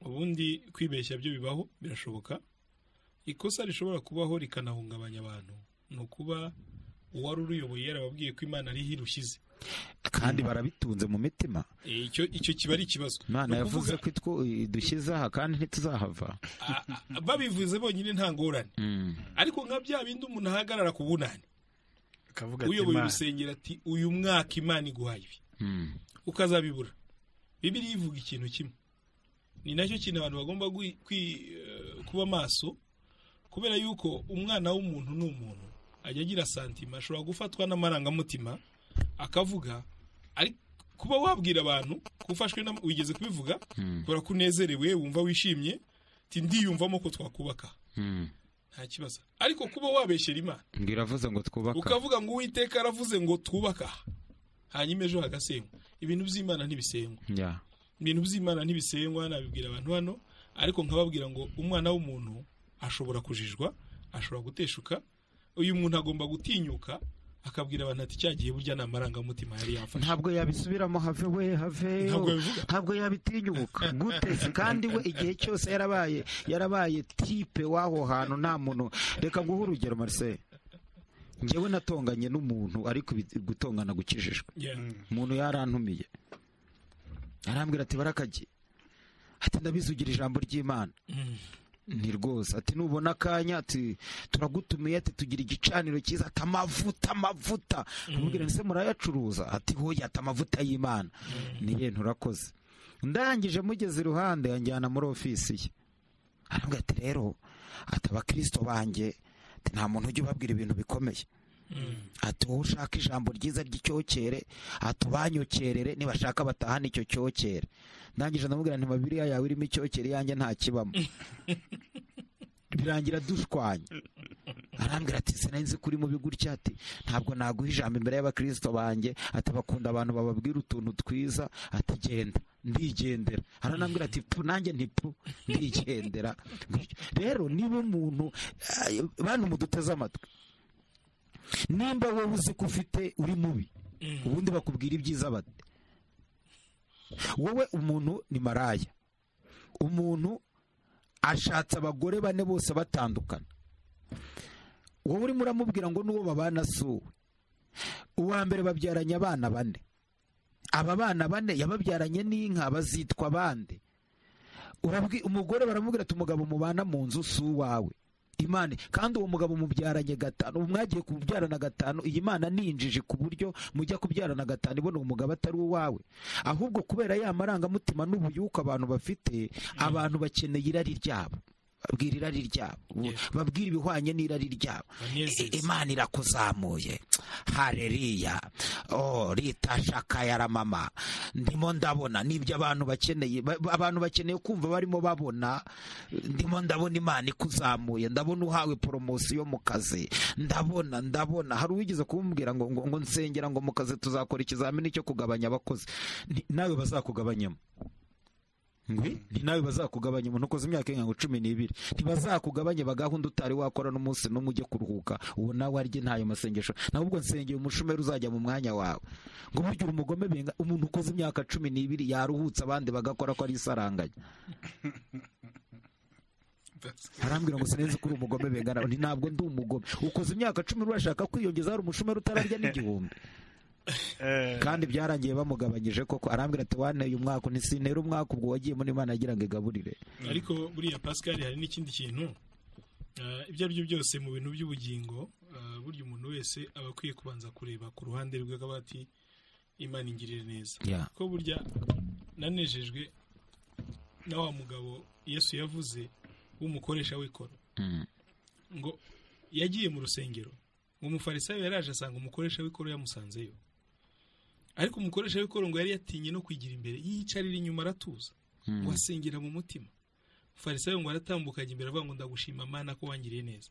ubundi kwibeshya byo bibaho birashoboka ikosa rishobora kubaho rikanahungabanya abantu ni ukuba uwari uruyoboye yarababwiye ko imana ariho irushyize kandi barabitunze mu mitima Eh, icyo icyo kiba ari ikibazo imana Ni ukuvuga, yavuze ko itwo dushyize aha kandi ntituzahava a- a- babivuze bonyine nta ngorane Mm. ariko nka bya bindi umuntu ahagarara ku bunani akavuga ati uyoboye "Imana, urusengero ati uyu mwaka imana iguhaye ibi Mm. ukazabibura bibiriya ivuga ikintu kimwe ni nacyo kintu abantu bagomba gwi- kwi- eh, kuba maso kubera yuko umwana w'umuntu ni umuntu ajya agira santima ashobora gufatwa n'amarangamutima akavuga ariko kuba wabwira abantu ko ufashwe na- wigeze kubivuga Mm. kubera ko unezerewe wumva wishimye ti ndiyumvamo ko twakubaka Mm. nta kibazo ariko kuba wabeshyera imana ngo iravuze ngo twubaka ukavuga ngo uwiteka aravuze ngo twubaka aha." hanyuma ejo hagasengwa ibintu by'imana ntibisengwa Ya. ibintu by'imana ntibisengwa nabibwira abantu hano ariko nkababwira ngo umwana w'umuntu ashobora kujijwa ashobora guteshuka uyu muntu agomba gutinyuka akabwira abantu ati cyagiye burya ni amarangamutima yari yafashe ntabwo yabisubiramo have we have Ntabwo yabivuga. ntabwo yabitinyuka gute se kandi we igihe cyose yarabaye yarabaye tipe w'aho hantu nta muntu reka nguhe urugero marcel njyewe natonganye n'umuntu ariko ibi- gutongana gukijijwe Yeah. umuntu yarantumiye arambwira ati barakagi ati ndabizugira ijambo ry'imana Mm. ni rwose ati nubona akanya ati turagutumiye ati tugira igicaniro cyiza ati amavuta amavuta amubwira ese murayacuruza ati hoya ati amavuta y'imana niye nturakoze ndangije mugeze iruhande anjyana muri ofisi ye arambwira ati rero ati abakirisito banjye ati nta muntu ujya ubabwira ibintu bikomeye Mm. ati wowe ushaka ijambo ryiza ry'icyokere ati ubanyokerere nibashaka batahane icyo cyokere ndangije ndamubwira nti mabiriya yawe irimo icyokere yanjye nta kibamo birangira dushwanya arambwira ati sinari nzi ko uri mubi gutya ati ntabwo naguha ijambo imbere y'abakirisito banjye ati bakunda abantu bababwira utuntu twiza ati genda ndigendera aranambwira ati pu nanjye ntipu ndigendera rero niba umuntu eh, bantu muduteze amatwi nimba wowe uzi ko ufite uri mubi Mm. ubundi bakubwira ibyiza bate wowe umuntu ni maraya umuntu ashatse abagore bane bose batandukana wowe urimo uramubwira ngo n'uwo babana si uwe uwa mbere babyaranye abana bane aba bana bane yababyaranye n'inka bazitwa bande Urabwi- umugore baramubwira ati umugabo mubana mu nzu si uwawe imana kandi uwo mugabo mubyaranye gatanu ubu mwagiye kubyarana gatanu iyi mana ni injiji ku buryo mujya kubyarana gatanu ibona uwo mugabo atari uwawe ahubwo kubera ya marangamutima n'ubuyuka abantu bafite abantu bakeneye irari ryabo babwira irari ryabo Yeah. babwira ibihwanye n'irari ryabo Banezeze. imana irakuzamuye hareriya oh rita shakayara mama ndimo ndabona nibyo abantu bakeneye ba- ba- abantu bakeneye kumva barimo babona ndimo ndabona imana ikuzamuye ndabona uhawe poromosiyo mu kazi ndabona ndabona hari uwigeze kumubwira ngo ngo ngo nsengera ngo mu kazi tuzakora ikizamini cyo kugabanya abakozi Ni- nawe bazakugabanyamo ngwi ni nawe bazakugabanya umuntu ukoze imyaka irenga ngo cumi n'ibiri ntibazakugabanye bagahunda utari wakora n'umunsi n'umwe ujye kuruhuka uwo nawe arye ntayo masengesho nawe ubwo nsengeye umushumeri uzajya mu mwanya wawe ngo burya uri umugome benga umuntu ukoze imyaka cumi n'ibiri yaruhutse abandi bagakora ko ari isaranganya arambwira ngo sinenze ko uri umugome bengana nti ntabwo ndi umugome ukoze imyaka cumi urashaka kwiyongeza hari umushumeri utararya n'igihumbi eh, kandi byarangiye bamugabanyije koko arambwira ati wanteye umwaka ntisinera umwaka ubwo wagiye muri imana yagira ngo igaburire ariko buriya pascal hari n'ikindi kintu eh, ibyo ari byo byose mu bintu by'ubugingo eh, burya umuntu wese aba akwiye kubanza kureba ku ruhande rwe akaba ati imana ingirire neza Ya. ko burya nanejejwe na wa mugabo yesu yavuze w'umukoresha w'ikoro Mm. ngo yagiye mu rusengero ngo umufarisayo yaraje asanga umukoresha w'ikoro yamusanzeyo ariko umukoresha w'ikoro ngo yari yatinye no kwigira imbere yiyicarira inyuma aratuza Mm. ngo asengera mu mutima farisayo ngo aratambukanye imbere avuga ngo ndagushima mana ko wangiriye neza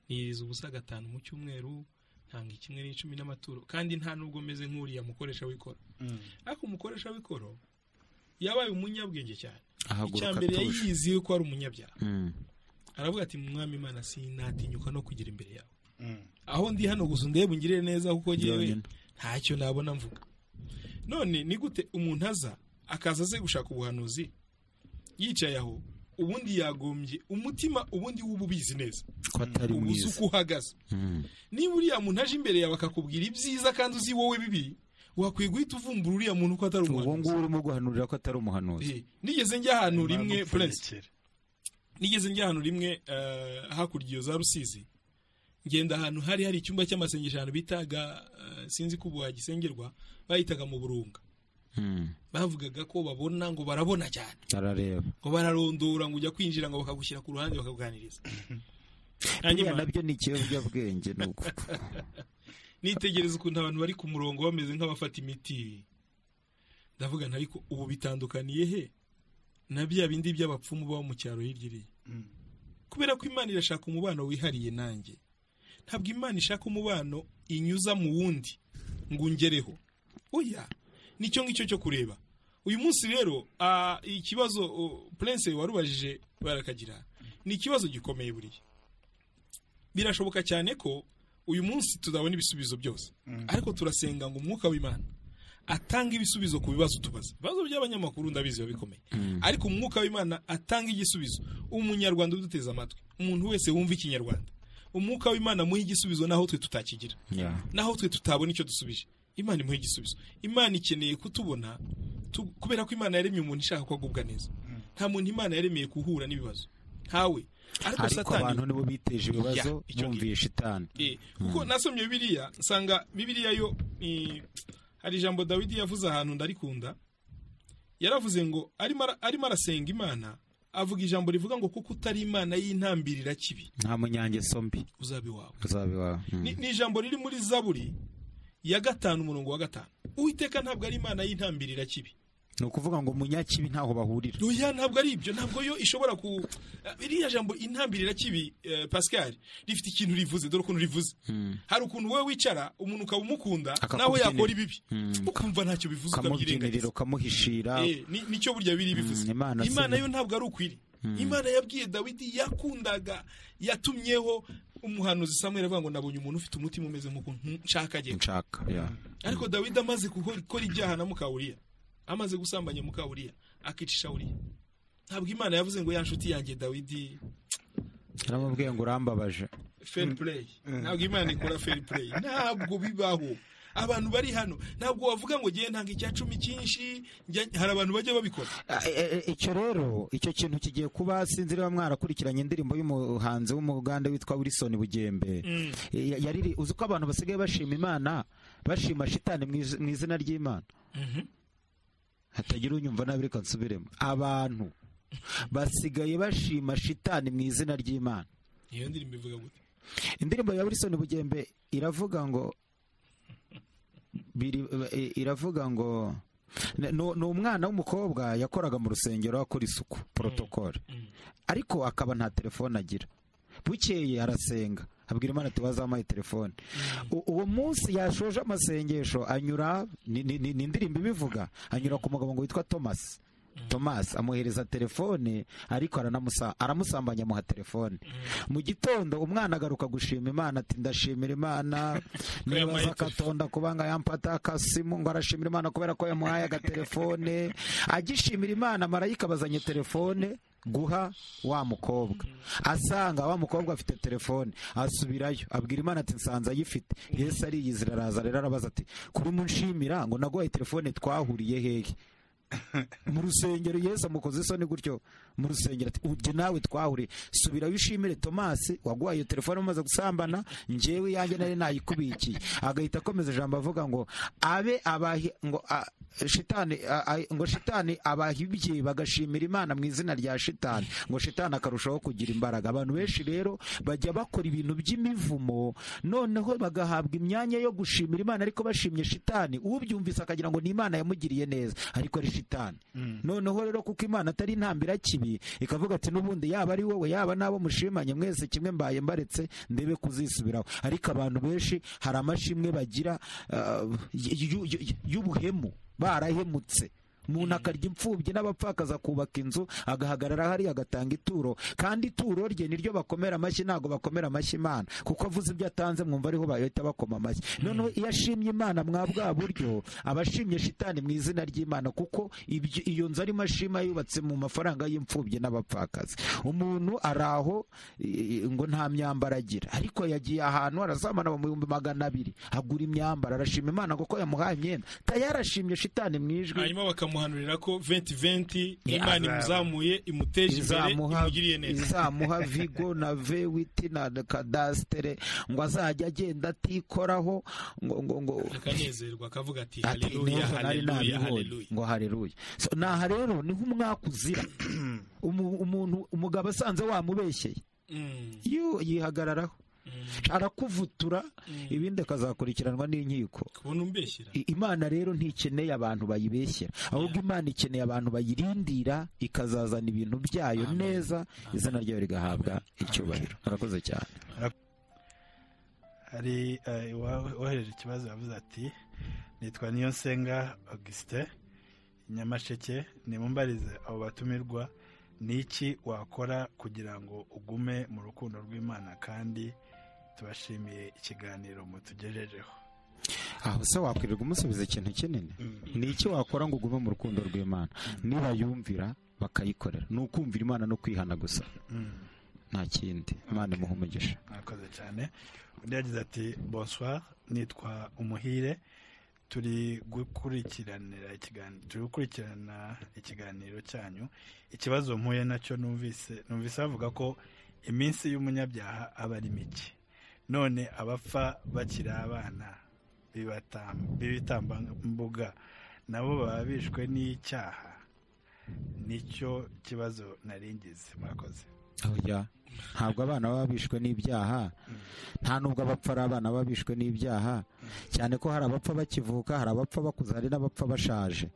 niriza ubusa gatanu mu cyumweru ntanga kimwe n'icumi n'amaturo kandi nta nubwo meze nk'uriya mukoresha w'ikoro mm, ariko umukoresha w'ikoro yabaye umunyabwenge cyane icya ahaguruka mbere atuje yayiziye ko ari umunyabyaha Mm. aravuga ati mwami imana sinatinyuka no kugira imbere yawe mm, aho ndi hano gusa undebe ungirire neza kuko ngewe Byonyine. ntacyo nabona mvuga none ni gute umuntu aza akaza aze gushaka ubuhanuzi yicaye aho ubundi yagombye umutima ubundi uba ubizi neza ko atari uba uzi mwiza uko uhagaze Mm. niba uriya muntu aje imbere yawe akakubwira ibyiza kandi uzi wowe bibi wakwiye guhita uvumbura uriya muntu ko atari ubu umuhanuzi ngubu urimo guhanurira ko atari umuhanuzi Eh, nigeze njya ahantu rimwe prince purensitiri nigeze njya ahantu rimwe eh, hakurya iyo za rusizi ngenda ahantu hari hari icyumba cy'amasengesho ahantu bitaga eh, sinzi ko ubu hagisengerwa bahitaga mu burunga Mm. bavugaga ko babona ngo barabona cyane arareba ngo bararondora ngo ujya kwinjira ngo bakagushyira ku ruhande bakakuganiriza buriya hanyuma nabyo ni ikiyobyabwenge ni uko nitegereza ukuntu abantu bari ku murongo bameze nk'abafata imiti ndavuga nti ariko ubu bitandukaniye he na bya bindi by'abapfumu baba mu cyaro hirya iriya kubera ko imana irashaka umubano wihariye nanjye ntabwo imana ishaka umubano inyuza mu wundi ngo ungereho oya nicyo ngicyo cyo kureba uyu munsi rero ah, ikibazo oh, prince warubajije barakagira ni ikibazo gikomeye buriya birashoboka cyane ko uyu munsi tuzabona ibisubizo byose ariko turasenga ngo umwuka w'imana atanga ibisubizo ku bibazo tubaza ibibazo by'abanyamakuru ndabizi biba bikomeye ariko umwuka w'imana atanga igisubizo umunyarwanda uduteze amatwi umuntu wese wumva ikinyarwanda umwuka w'imana muha igisubizo naho twe tutakigira Yeah. naho twe tutabona icyo dusubije imana imuha igisubizo imana ikeneye kutubona tu- kubera ko imana yaremye umuntu ishaka ko agubwa neza nta muntu imana yaremeye guhura n'ibibazo ntawe ariko ariko satani abantu nibo biteje ibibazo Yeah, icyo bumviye shitani Eh, kuko nasomye bibiliya nsanga bibiliya yo eh, hari ijambo dawidi yavuze ahantu ndarikunda yaravuze ngo arimo ara- arimo arasenga imana avuga ijambo rivuga ngo kuko utari imana y'intambirira kibi nta munyangeso mbi uzabe iwawe uzabe iwawe Mm. ni ni ijambo riri muri zaburi ya gatanu umurongo wa gatanu uwiteka ntabwo ari imana y'intambirira kibi ni ukuvuga ngo munyakibi ntaho bahurira oya ntabwo ari ibyo ntabwo yo ishobora ku iriya jambo intambirira kibi eh, pascal rifite ikintu rivuze dore ukuntu rivuze hari ukuntu wowe wicara umuntu ukaba umukunda Akakubyinira. nawe yakora ibibi Mm. ukumva ntacyo bivuze ukamubyinirira ukabyirengagiza ukamuhishira Eh, ni- nicyo burya biri bivuze Mm, Imana si- imana yo ntabwo ari ukwiri imana yabwiye dawidi yakundaga yatumyeho umuhanuzi samweri avuga ngo nabonye umuntu ufite umutima umeze nk'uko nshaka agiye nshaka yeah. ariko dawidi amaze gukora gukora ibyaha na mukawuriya amaze gusambanya mukawuriya akicisha uriya ntabwo imana yavuze ngo ya nshuti yanjye dawidi naramubwiye ngo urambabaje fair play ntabwo imana ikora fair play ntabwo bibaho abantu bari hano ntabwo wavuga ngo ngewe ntanga icya cumi cyinshi njya- hari abantu bajya babikora Ah, eh, eh, icyo rero icyo kintu kigiye kuba sinzi niba mwarakurikiranye indirimbo y'umuhanzi w'umuganda witwa wilson bugembe Eh, ya- yariri uzi ko abantu basigaye bashima imana bashima shitani mu iz- mu izina ry'imana hatagira unyumva nabi reka nsubiremo abantu basigaye bashima shitani mu izina ry'imana iyo ndirimbo ivuga gute indirimbo ya wilson bugembe iravuga ngo biri- eh, iravuga ngo ni ni umwana w'umukobwa yakoraga mu rusengero akora isuku porotokole ariko akaba nta telefone agira bukeye arasenga abwira imana ati wazampaye telefone U- uwo munsi yashoje amasengesho anyura ni ni- ni- ni indirimbo ibivuga anyura ku mugabo ngo witwa thomas thomas amuhereza telefone ariko aranamusa- aramusambanya amuha telefone mu gitondo umwana agaruka gushima imana ati ndashimira imana nibaza yampaye akatonda kuba ngo yampata akasimu ngo arashimira imana kubera ko yamuhaye agatelefone agishimira imana marayika bazanye telefone guha wa mukobwa asanga wa mukobwa afite telefone asubirayo abwira imana ati nsanze ayifite yesu ariyizira araza rero arabaza ati kuri munshimira ngo naguhaye telefone twahuriye hehe mu rusengero yesu amukoze isoni gutyo mu rusengero ati ubye nawe twahuriye subirayo ushimire tomasi waguhaye iyo telefone umaze gusambana njyewe iyanjye nari nayikubikiye agahita akomeza ijambo avuga ngo abe abahi ngo a- shitani a- a- ngo shitani abahibye bagashimira imana mu izina rya shitani ngo shitani akarushaho kugira imbaraga abantu benshi rero bajya bakora ibintu by'imivumo noneho bagahabwa imyanya yo gushimira imana ariko bashimye shitani ubyumvise akagira ngo ni imana yamugiriye neza ariko ari shitani noneho rero kuko imana atari intambira kibi ikavuga ati n'ubundi yaba ari wowe yaba n'abo mushimanye mwese kimwe mbaye mbaretse ndebe kuzisubiraho ariko abantu benshi hari amashimwe bagira ah, y- y- y- y'ubuhemu barahemutse umuntu akarya imfubyi n'abapfakazi akubaka inzu agahagarara hariya agatanga ituro kandi ituro rye niryo bakomera amashyi ntabwo bakomera amashyi imana kuko avuze ibyo atanze mwumva ariho bahita bakoma amashyi noneho iyo ashimye imana mwa bwa buryo aba ashimye shitani mu izina ry'imana kuko ibyo- iyo nzu arimo ashima yubatse mu mafaranga y'imfubyi n'abapfakazi umuntu ari aho i- i- ngo nta myambaro agira ariko yagiye ahantu arasamana mu bihumbi magana abiri agura imyambaro arashima imana kuko yamuhaye imyenda tayari ashimye shitani mu ijwi hanyuma bakamuhanurira ko venti venti Eh, imana azaba. imuzamuye imuteje imbere izamuha imugiriye neza izamuha vigo na vewiti na kadasitere ngo azajya agenda atikoraho ngo ngo ngo akanezerwa akavuga ati ati, haleluya "Neza nari haleluya nabibonye." haleluya ngo haleluya So, naha rero niho umwaka uzira Umu- umuntu umugabo asanze wamubeshyeye Mm, iyo yihagararaho mm, arakuvutura mm. ibindi akazakurikiranwa n'inkiko kubona umbeshyira I- imana rero ntikeneye abantu bayibeshyera ahubwo imana ikeneye abantu bayirindira ikazazana ibintu byayo Amen. neza izina ryayo rigahabwa icyubahiro murakoze cyane hari eh, uwa- uwohereje ikibazo yavuze ati nitwa niyonsenga augustin nyamasheke nimumbarize abo batumirwa ni iki wakora kugira ngo ugume mu rukundo rw'imana kandi tubashimiye ikiganiro mutugejejeho aho se wakwirirwa umusubiza ikintu kinini ni iki wakora ngo ugume mu rukundo rw'imana nibayumvira bakayikorera ni ukumvira imana no kwihana gusa Mm. nta kindi imana imuha umugisha mwakoze cyane undi yagize ati bonsoir nitwa umuhire turi gukurikiranira ikiganiro turi gukurikirana ikiganiro cyanyu ikibazo mpuye nacyo numvise numvise bavuga ko iminsi y'umunyabyaha aba ari mike none abapfa bakiri abana bibatam- b'ibitambambuga nabo baba bishwe n'icyaha nicyo kibazo naringize mwakoze oya ntabwo abana baba bishwe n'ibyaha nta nubwo abapfa ari abana baba bishwe n'ibyaha cyane ko hari abapfa bakivuka hari abapfa bakuze hari n'abapfa bashaje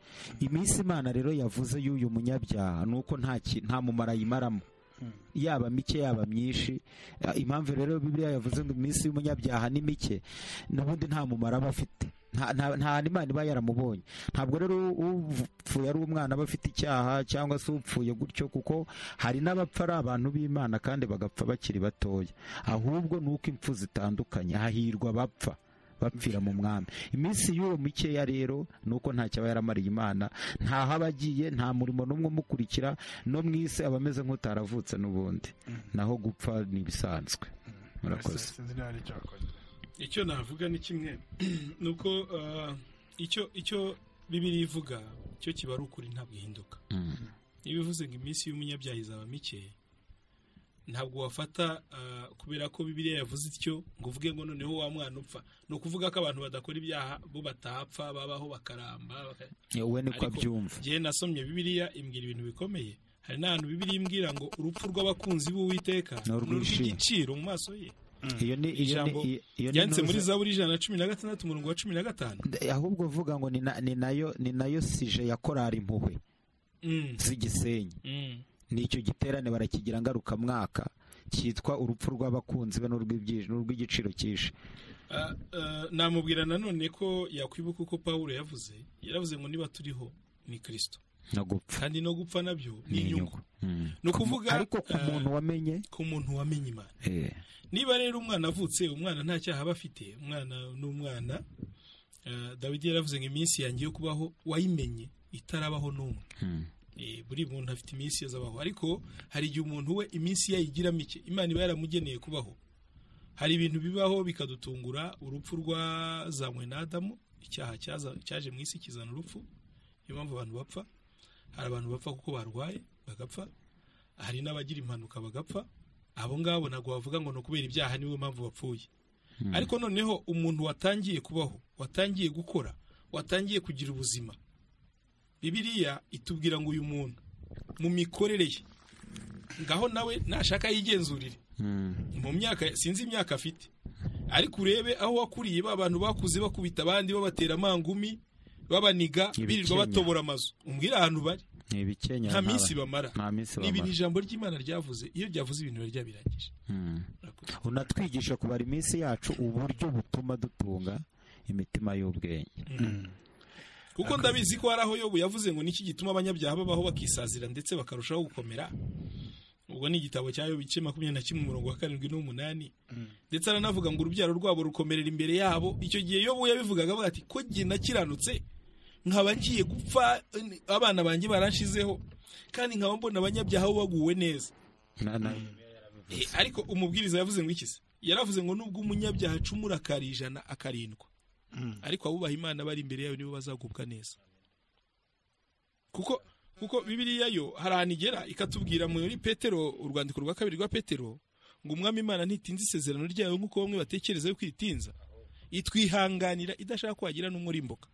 iminsi imana rero yavuze y'uyu munyabyaha ni uko nta ki- nta mumaro ayimaramo Mm. yaba mike yaba myinshi Eh, impamvu rero bibiliya yavuze ngo iminsi y'umunyabyaha ni mike n'ubundi nta mumaro aba afite nta nta- nta hantu imana iba yaramubonye ntabwo rero upfuye ari umwana aba afite icyaha cyangwa se upfuye gutyo kuko hari n'abapfa ari abantu b'imana kandi bagapfa bakiri batoya ahubwo ni uko impfu zitandukanye hahirwa abapfa bapfira mu mwami iminsi y'uwo mikeya rero ni uko nta cyaba yaramariye imana ntaho aba agiye nta murimo n'umwe umukurikira no mu isi aba ameze nk'utaravutse n'ubundi naho gupfa ni ibisanzwe murakoze sinzi niba ari icyo wakoze icyo navuga ni kimwe ni uko ah, icyo icyo bibiri ivuga cyo kiba ari ukuri ntabwo ihinduka Mm. niba ivuze ngo iminsi y'umunyabyaha izaba mike ntabwo wafata ah, kubera ko bibiriya yavuze ityo ngo uvuge ngo noneho wa mwana upfa ni ukuvuga ko abantu badakora ibyaha bo batapfa babaho bakaramba baka- Eh, we niko Ariko- abyumva igihe nasomye bibiriya imbwira ibintu bikomeye hari n'ahantu bibiriya imbwira ngo urupfu rw'abakunzi b'uwiteka Ni urw'inshyi. urw'igiciro mu maso ye iyo ni iyo ni ijambo iyo ni yanditse muri intuza- zaburi ijana na cumi na gatandatu umurongo wa cumi na gatanu Eh, ahubwo uvuga ngo ni na- ni nayo ni nayo sije ya korari impuhwe Mm, z'igisenyi mm, n'icyo giterane barakigira ngarukamwaka cyitwa urupfu rw'abakunzi be n'urw'ibyi- n'urw'igiciro cyinshi ah, ah, namubwira nanone ko yakwibuka uko pawulo yavuze yaravuze ngo niba turiho ni kirisito no gupfa kandi no gupfa nabyo ni ni inyungu inyungu Mm. ni ukuvuga ariko ku ah, muntu wamenye ku muntu wamenye imana eh, niba rero umwana avutse umwana nta cyaha aba afite umwana n'umwana ah, dawidi yaravuze ngo iminsi yanjye yo kubaho wayimenye itarabaho n'umwe mm. Eh, buri muntu afite iminsi yazabaho ariko hari igihe umuntu we iminsi ye ayigira mike imana iba yaramugeneye kubaho hari ibintu bibaho bikadutungura urupfu rwazanywe na adamu icyaha cyaza- cyaje mu isi kizana urupfu niyo mpamvu abantu bapfa hari abantu bapfa kuko barwaye bagapfa hari n'abagira impanuka bagapfa abo ngabo ntabwo bavuga ngo ni ukubera ibyaha niwe mpamvu bapfuye ariko noneho umuntu watangiye kubaho watangiye gukora watangiye kugira ubuzima bibiriya itubwira ngo uyu muntu mu mikorere ye ngaho nawe nashaka yigenzurire Mm. mu myaka sinzi imyaka afite ariko urebe aho wakuriye ba bantu bakuze bakubita abandi babatera amangumi babaniga Ibikenya. birirwa batobora amazu umbwire ahantu bari ni ibikenyeri nta minsi bamara nta minsi nibi ni bamara ijambo ry'imana ryavuze iyo ryavuze ibintu biba ryabirangije Mm. unatwigisha kubara iminsi yacu uburyo butuma dutunga imitima y'ubwenge kuko ndabizi ko hari aho yobu yavuze ngo niki gituma abanyabyaha babaho bakisazira ndetse bakarushaho gukomera ubwo ni igitabo cya yobu igice makumyabiri na kimwe umurongo wa karindwi n'umunani ndetse aranavuga ngo urubyaro rwabo rukomerera imbere yabo icyo gihe yobu yabivugaga avuga ati ko jye nakiranutse nkaba ngiye gupfa abana banjye baranshizeho kandi nkaba mbona abanyabyaha bo baguwe neza na- na- Eh, ariko umubwiriza yavuze ngo iki se yaravuze ngo nubwo umunyabyaha acumura akarijana akarindwa ariko abubaha imana bari imbere yayo nibo bazagubwa neza kuko kuko bibiriya yo hari ahantu igera ikatubwira muri petero urwandiko rwa kabiri rwa petero ngo umwami imana ntitinze isezerano ryayo nk'uko bamwe batekereza yuko itinza itwihanganira idashaka ko wagira n'umurimbuka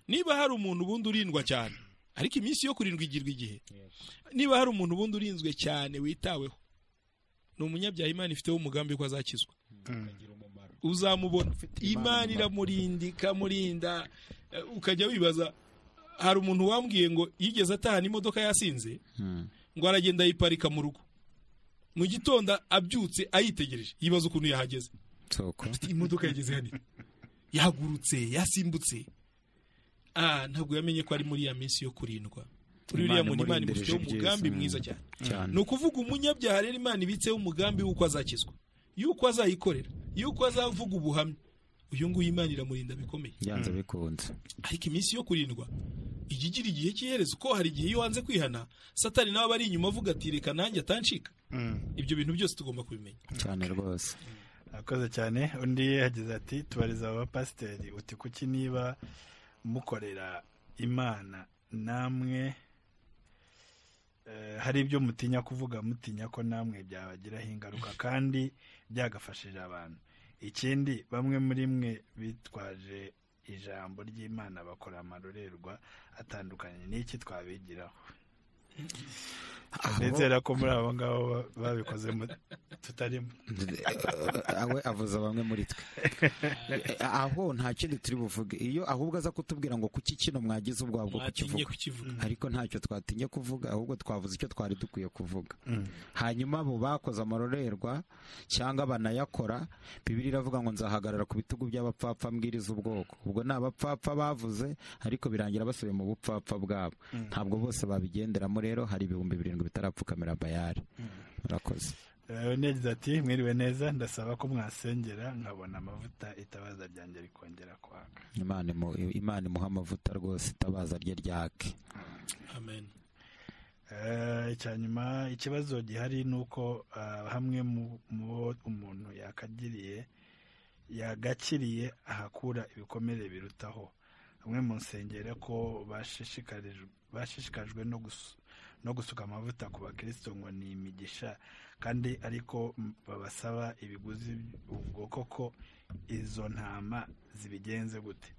niba hari umuntu ubundi urindwa cyane ariko iminsi yo kurindwa igirwa igihe niba hari umuntu ubundi urinzwe cyane witaweho ni umunyabyaha imana ifiteho umugambi ko azakizwa uzamubona imana iramurinda ikamurinda eh, ukajya wibaza hari umuntu wambwiye ngo yigeze atahana imodoka yasinze Mm. ngo aragenda ayiparika mu rugo mu gitondo abyutse ayitegereje yibaza ukuntu yahageze Soko. imodoka yageze hano ite? yahagurutse yasimbutse ah ntabwo yamenye ko ari muri ya minsi yo kurindwa kuri uriya Imana muntu imana imurindirije imufiteho umugambi ibyiza. mwiza cyane Cyane. ni ukuvuga umunyabyaha rero imana ibitseho umugambi w'uko azakizwa y'uko azayikorera y'uko azavuga ubuhamya uyu nguyu imana iramurinda bikomeye byanze bikunze ariko iminsi yo kurindwa ijya igira igihe cy'iherezo ko hari igihe iyo wanze kwihana satani nawe aba ari inyuma avuga ati reka nanjye atancika ibyo bintu byose tugomba kubimenya cyane rwose akoze cyane undi yagize ati tubariza aba bapasiteri uti kuki niba mukorera imana namwe eh, hari ibyo mutinya kuvuga mutinya ko namwe byabagiraho ingaruka kandi byagafashije abantu ikindi bamwe muri mwe bitwaje ijambo ry'imana bakora amarorerwa atandukanye n'iki twabigiraho ndizera ko muri abo ngabo ba- babikoze mu- tutarimo awe avuza bamwe muri twe aho nta kindi turi buvuge iyo ahubwo aza kutubwira ngo kuki kino mwagize ubwabo bwo mwatinye kukivuga kukivuga ariko ntacyo twatinye kuvuga ahubwo twavuze icyo twari dukwiye kuvuga hanyuma abo bakoze amarorerwa cyangwa banayakora bibiri iravuga ngo nzahagarara ku bitugu by'abapfapfa mbwiriza ubwoko ubwo ni abapfapfa bavuze ariko birangira basubiye mu bupfapfa bwabo ntabwo bose babigenderamo rero hari ibihumbi birindwi bitarapfukamira bayari murakoze Eh, undi yagize ati mwiriwe neza ndasaba ko mwasengera nkabona amavuta itabaza ryanjye rikongera kwaka imana imu- imana imuha amavuta rwose itabaza rye ryake amen Eh, icya nyuma ikibazo gihari ni uko ah, hamwe mu- mu bo umuntu yakagiriye yagakiriye ahakura ibikomere birutaho hamwe mu nsengero ko bashishikarijwe- bashishikajwe no gus- no gusuka amavuta ku bakristo ngo ni imigisha kandi ariko m- babasaba ibiguzi ubwo koko izo ntama zibigenze gute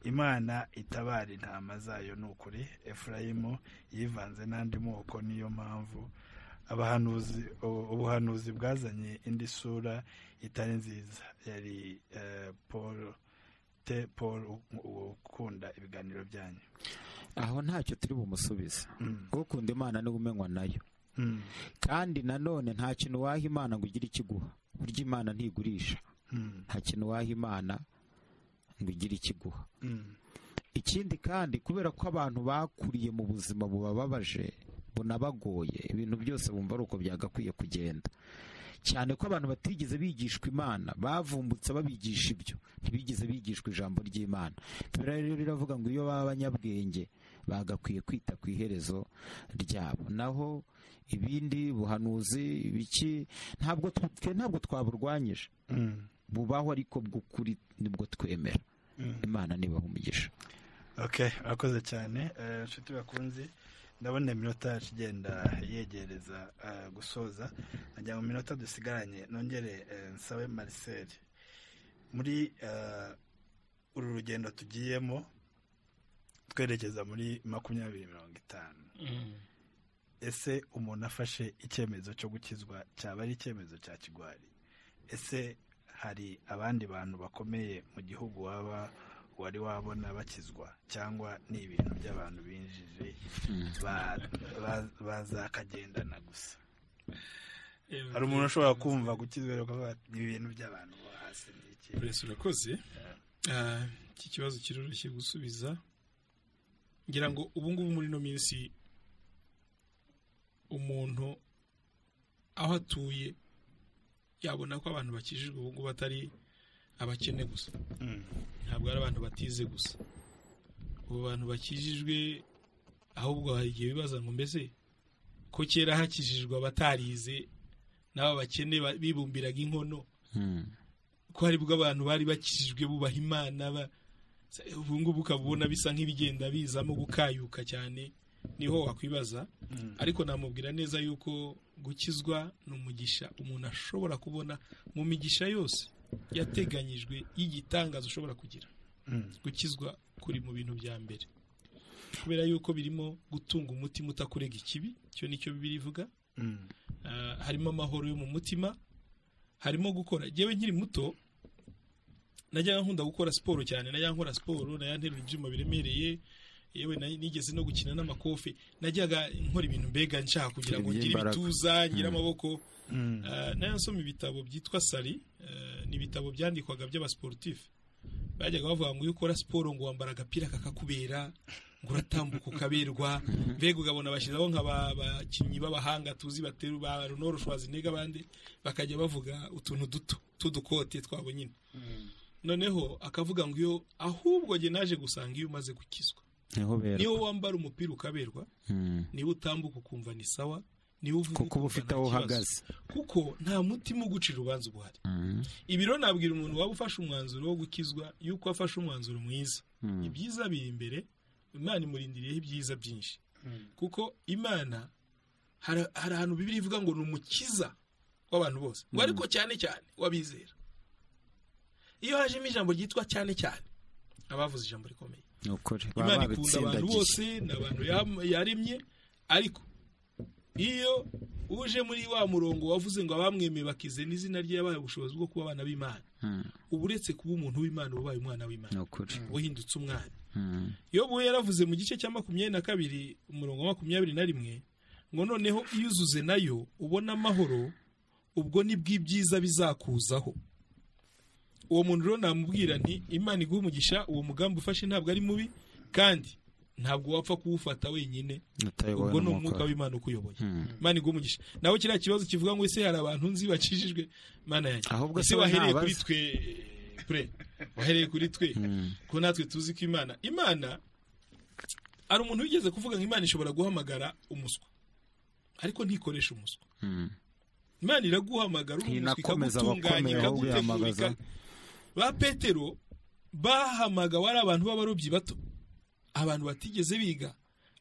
imana itabara intama zayo ni ukuri efurayimu yivanze n'andi moko niyo mpamvu abahanuzi ubu- ubuhanuzi bwazanye indi sura itari nziza yari eh, paul te paul u- ukunda ibiganiro byanyu aho ntacyo turi bumusubize Mm. ukunda imana niwe umenywa nayo Mm, kandi nanone nta kintu waha imana ngo ugire ikiguha burya imana ntigurisha mm, nta kintu waha imana ngo igire ikiguha mm, ikindi kandi kubera ko abantu bakuriye mu buzima bubababaje bunabagoye ibintu byose bumva ari uko byagakwiye kugenda cyane ko abantu batigeze bigishwa imana bavumbutse babigisha ibyo ntibigeze bigishwa ijambo ry'imana biriya rero riravuga ngo iyo baba abanyabwenge bagakwiye kwita ku iherezo ryabo naho ibindi buhanuzi ibiki ntabwo tw- twe ntabwo twaburwanyije mm, bubaho ariko bw'ukuri nibwo twemera mm. imana nibaha umugisha okay akoze cyane Eh, nshuti bakunzi ndabona iminota yacu igenda yegereza eh, gusoza najya mu minota dusigaranye nongere eh, nsabe marcel muri eh, uru rugendo tugiyemo twerekeza muri makumyabiri mirongo itanu Mm. ese umuntu afashe icyemezo cyo gukizwa cyaba ari icyemezo cya kigwari ese hari abandi bantu bakomeye mu gihugu waba wari wabona bakizwa cyangwa ni ibintu by'abantu binjije ba- ba- bazakagendana gusa hari umuntu ushobora kumva gukizwa rero ukavuga ati, ni ibintu by'abantu bo hasi ni iki Prince urakoze Ah, iki kibazo kiroroshye gusubiza ngira ngo ubu ngubu muri ino minsi umuntu aho atuye yabona ko abantu bakijijwe ubu ngubu atari abakene gusa ntabwo ari abantu batize gusa ubu bantu bakijijwe ahubwo hari igihe bibaza ngo mbese ko kera hakijijwe abatarize n'aba bakene ba- bibumbiraga inkono ko hari bwo abantu bari bakijijwe bubaha imana ba ubu ngubu ukaba ubona bisa nk'ibigenda bizamo gukayuka cyane niho wakwibaza ariko namubwira neza yuko gukizwa ni umugisha umuntu ashobora kubona mu migisha yose yateganyijwe y'igitangaza ushobora kugira gukizwa kuri mu bintu bya mbere kubera yuko birimo gutunga umutima utakurega ikibi icyo nicyo bibiri ivuga Ah, harimo amahoro yo mu mutima harimo gukora yewe nkiri muto najyaga nkunda gukora siporo cyane najyaga nkora siporo najyaga nterura ibyuma biremereye yewe na- nigeze no gukina n'amakofe najyaga nkora ibintu mbega nshaka kugira ngo Bigira ngire imbaraga. ibituza ngire amaboko Ah, nayo nsoma ibitabo byitwa sari ah, ni ibitabo byandikwaga by'abasiporutifu bajyaga bavuga ngo iyo ukora siporo ngo wambara agapira kakakubera ngo uratambuka ukaberwa mbega ugabona bashyiraho nka ba- bakinnyi b'abahanga tuzi bateru ba ronoro shwazinega abandi bakajya bavuga utuntu duto tw'udukote twabo nyine noneho akavuga ngo iyo ahubwo njye naje gusanga iyo umaze gukizwa niho niyo bera wambara umupira ukaberwa Mm. niba utambuka ukumva ni sawa niba uvuga kuko uba ukumva ufite nta aho kibazo. uhagaze kuko nta mutima ugucira urubanza ubuhari Mm. ibi rero nabwira umuntu waba ufashe umwanzuro wo gukizwa yuko afashe umwanzuro mwiza Mm. ibyiza biri imbere imana imurindiriyeho ibyiza byinshi kuko imana hari hari ahantu bibiri ivuga ngo ni umukiza w'abantu bose ngo ariko cyane cyane w'abizera iyo hajemo ijambo ryitwa cyane cyane abavuze ijambo rikomeye ni ukuri baba imana ikunda abantu babitsindagiye bose ni abantu yam- yaremye ariko iyo uje muri wa murongo wavuze ngo abamwemeye bakize n'izina rye yabaye ubushobozi bwo kuba abana b'imana Mm. uba uretse kuba umuntu w'imana uba ubaye umwana ni w'imana ukuri wahindutse umwana Mm. yobu we yaravuze mu gice cya makumyabiri na kabiri umurongo wa makumyabiri na rimwe ngo noneho iyo uzuze nayo ubona amahoro ubwo nibwo ibyiza bizakuzaho uwo muntu rero namubwira nti imana iguha umugisha uwo mugambi ufashe ntabwo ari mubi kandi ntabwo wapfa kuwufata wenyine utayobowe ubwo ni umwuka n'umwuka w'imana ukuyoboye Mm. imana iguha umugisha nawe kiriya kibazo kivuga ngo ese hari abantu nzi bacishijwe mana yanjye Ahubwo ese se we wahereye ntabaza? kuri twe pure wahereye kuri twe Mm. ko natwe tuzi ko imana imana hari umuntu wigeze kuvuga ngo imana ishobora guhamagara umuswa ariko ntikoresha umuswa Mm. imana iraguhamagara uri umuswa Ntinakomeza ikagutunganya abakomeye ahubwo ikagutegurika ihamagaza. ba petero bahamagawe ari abantu b'abarobyi bato abantu batigeze biga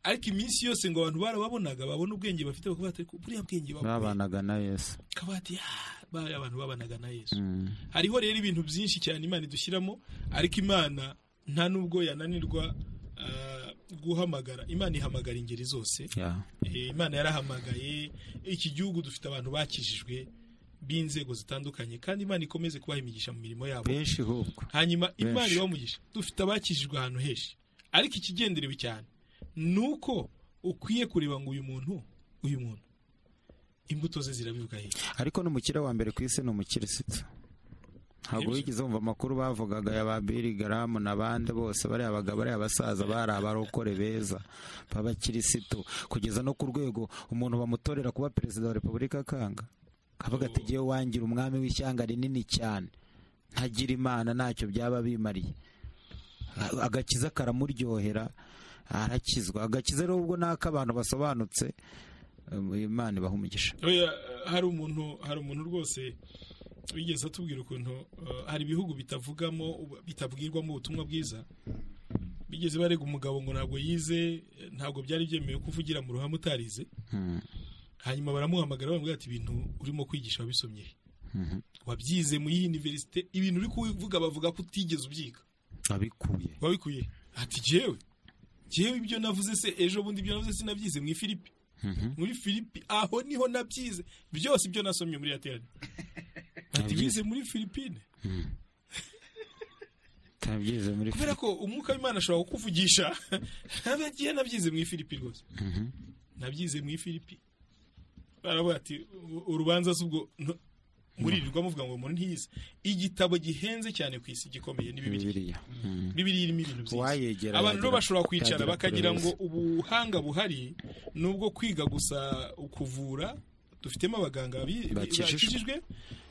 ariko iminsi yose ngo abantu barababonaga babone ubwenge bafite bakavuga bati "Ariko buriya bwenge babuye babanaga na yesu bakaba bati "Ah, bariya abantu babanaga na yesu Mm. hariho rero ibintu byinshi cyane imana idushyiramo ariko imana nta n'ubwo yananirwa ah, guhamagara imana ihamagara ingeri zose Yeah. Eh, imana yarahamagaye iki gihugu dufite abantu bakijijwe b'inzego zitandukanye kandi imana ikomeze kubaha imigisha mu mirimo yabo benshi ahubwo hanyuma imana Benshi. ibamugisha dufite abakijijwe ahantu henshi ariko ikigenderewe cyane ni uko ukwiye kureba ngo uyu muntu uyu muntu imbuto ze zirabivuga hehe ariko n'umukire wa mbere ku isi ni umukirisitu ntabwo Nibyo. wigeze wumva amakuru bavugaga ya ba Billy Graham n'abandi bose bariya bagabo bariya abasaza bari abarokore beza b'abakirisitu kugeza no ku rwego umuntu bamutorera kuba perezida wa repubulika akanga akavuga ati ngewe wangira umwami w'ishyanga rinini cyane ntagira imana ntacyo byaba bimariye agakiza karamuryohera arakizwa agakiza rero ubwo ni ak'abantu basobanutse Eh, imana ibaha umugisha Oya, eh, hari umuntu hari umuntu rwose wigeze atubwira ukuntu eh, hari ibihugu bitavugamo ubu- bitabwirwamo ubutumwa bwiza bigeze barega umugabo ngo ntabwo yize eh, ntabwo byari byemewe kuvugira mu ruhame utarize Hmm. hanyuma baramuhamagara bamubwira ati ibintu urimo kwigisha wabisomye he? Mhm. wabyize muri iyi univerisite ibintu uri kuvuga bavuga ko utigeze ubyiga abikuye wabikuye ati jewe jewe ibyo navuze se ejo bundi ibyo navuze sinabyize mu ifilipi muri filipi aho niho nabyize byose ibyo nasomye muri aterane Nabyize. ati bize muri filipine utabyize muri kubera ko umwuka w'imana ashobora kukuvugisha nagiye nabyize mu ifilipi rwose Mhm. nabyize mu ifilipi baravuga ati urubanza si ubwo muririrwa muvuga ngo umuntu ntiyize igitabo gihenze cyane ku isi gikomeye ni bibiri bibiriya Mm. bibiri irimo ibintu byinshi uwayegera abantu rero yagira- bashobora kwicara yagira bakagira ngo poroberezi. ubuhanga buhari ni ubwo kwiga gusa kuvura dufitemo abaganga bi- Bakijijwe. bakijijwe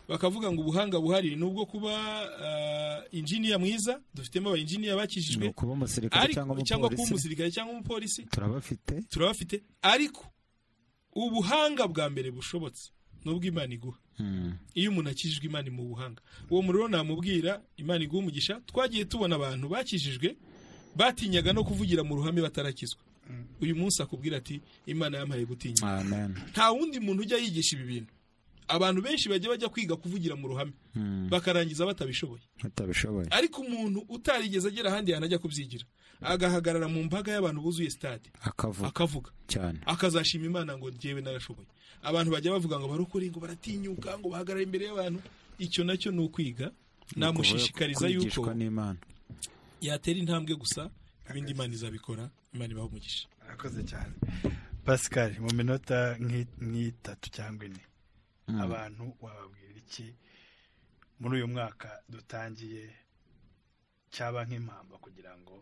bakavuga ngo ubuhanga buhari ni ubwo kuba ah, injiniya mwiza dufitemo abayinjiniya ni bakijijwe ukuba umusirikare cyangwa ariko cyangwa kuba umupolisi umusirikare cyangwa umupolisi turabafite turabafite ariko ubuhanga bwa mbere bushobotse ni ubw'imana iguha Mm. iyo umuntu akijijwe imana mu buhanga uwo muriro namubwira imana iguha umugisha twagiye tubona abantu bakijijwe batinyaga no kuvugira mu ruhame batarakizwa uyu munsi akubwira ati imana yampaye gutinya amen nta wundi muntu ujya yigisha ibi bintu abantu benshi bajya bajya kwiga kuvugira mu ruhame Mm. bakarangiza batabishoboye batabishoboye ariko umuntu utarigeze agera ahandi hantu ajya kubyigira agahagarara mu mbaga y'abantu buzuye sitade akavuga akavuga cyane akazashima imana ngo njyewe narashoboye abantu bajya bavuga ngo barokore ngo baratinyuka ngo bahagarare imbere y'abantu icyo nacyo ni ukwiga namushishikariza yuko kwigishwa n'imana yatera intambwe gusa ibindi imana izabikora imana ibaho umugisha akoze cyane pascal mu minota nk'i- nk'itatu cyangwa ine Mm. abantu wababwira iki muri uyu mwaka dutangiye cyaba nk'impamba kugira ngo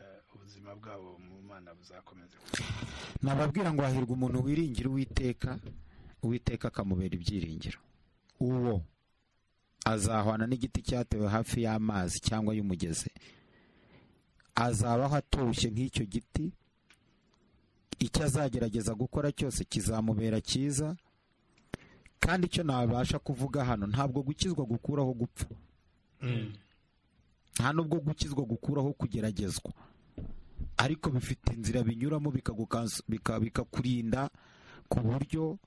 eh, ubuzima bwabo mu mana buzakomeze nababwira ngo hahirwa umuntu wiringira uwiteka uwiteka akamubera ibyiringiro uwo azahwana n'igiti cyatewe hafi y'amazi cyangwa y'umugezi azabaho atoshye nk'icyo giti icyo azagerageza gukora cyose kizamubera cyiza kandi icyo nabasha kuvuga hano ntabwo gukizwa gukuraho gupfa nta nubwo gukizwa gukuraho kugeragezwa ariko bifite inzira binyuramo bikagukansu- bika- bikakurinda ku buryo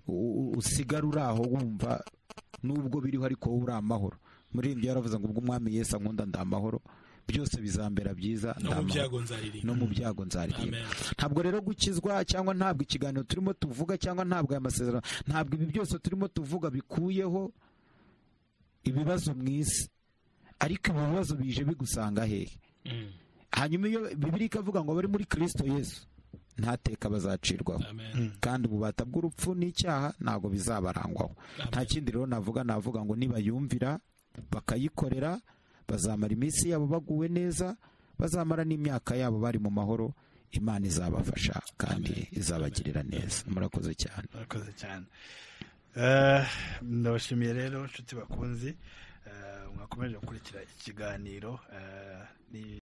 u- u- usigara uri aho wumva nubwo biriho ariko wowe uri amahoro muri ibyo yaravuze ngo ubwo umwami yesu ankunda ndi amahoro byose bizambera byiza ndi no mu amahoro byago nzaririmba no mu byago nzaririmba amen ntabwo rero gukizwa cyangwa ntabwo ikiganiro turimo tuvuga cyangwa ntabwo aya masezerano ntabwo ibi byose turimo tuvuga bikuyeho ibibazo mu isi ariko ibi bibazo bije bigusanga hehe Mm. hanyuma iyo bibiri ikavuga ngo abari muri kirisito yesu ntateka bazacirwaho amen kandi ububata bw'urupfu n'icyaha ntabwo bizabarangwaho nta Amen. kindi rero navuga navuga ngo nibayumvira bakayikorera bazamara iminsi yabo baguwe neza bazamara n'imyaka yabo bari mu mahoro imana izabafasha kandi izabagirira neza murakoze cyane murakoze cyane Eh, ndabashimiye rero inshuti bakunzi Eh, mwakomeje gukurikira ikiganiro eh, ni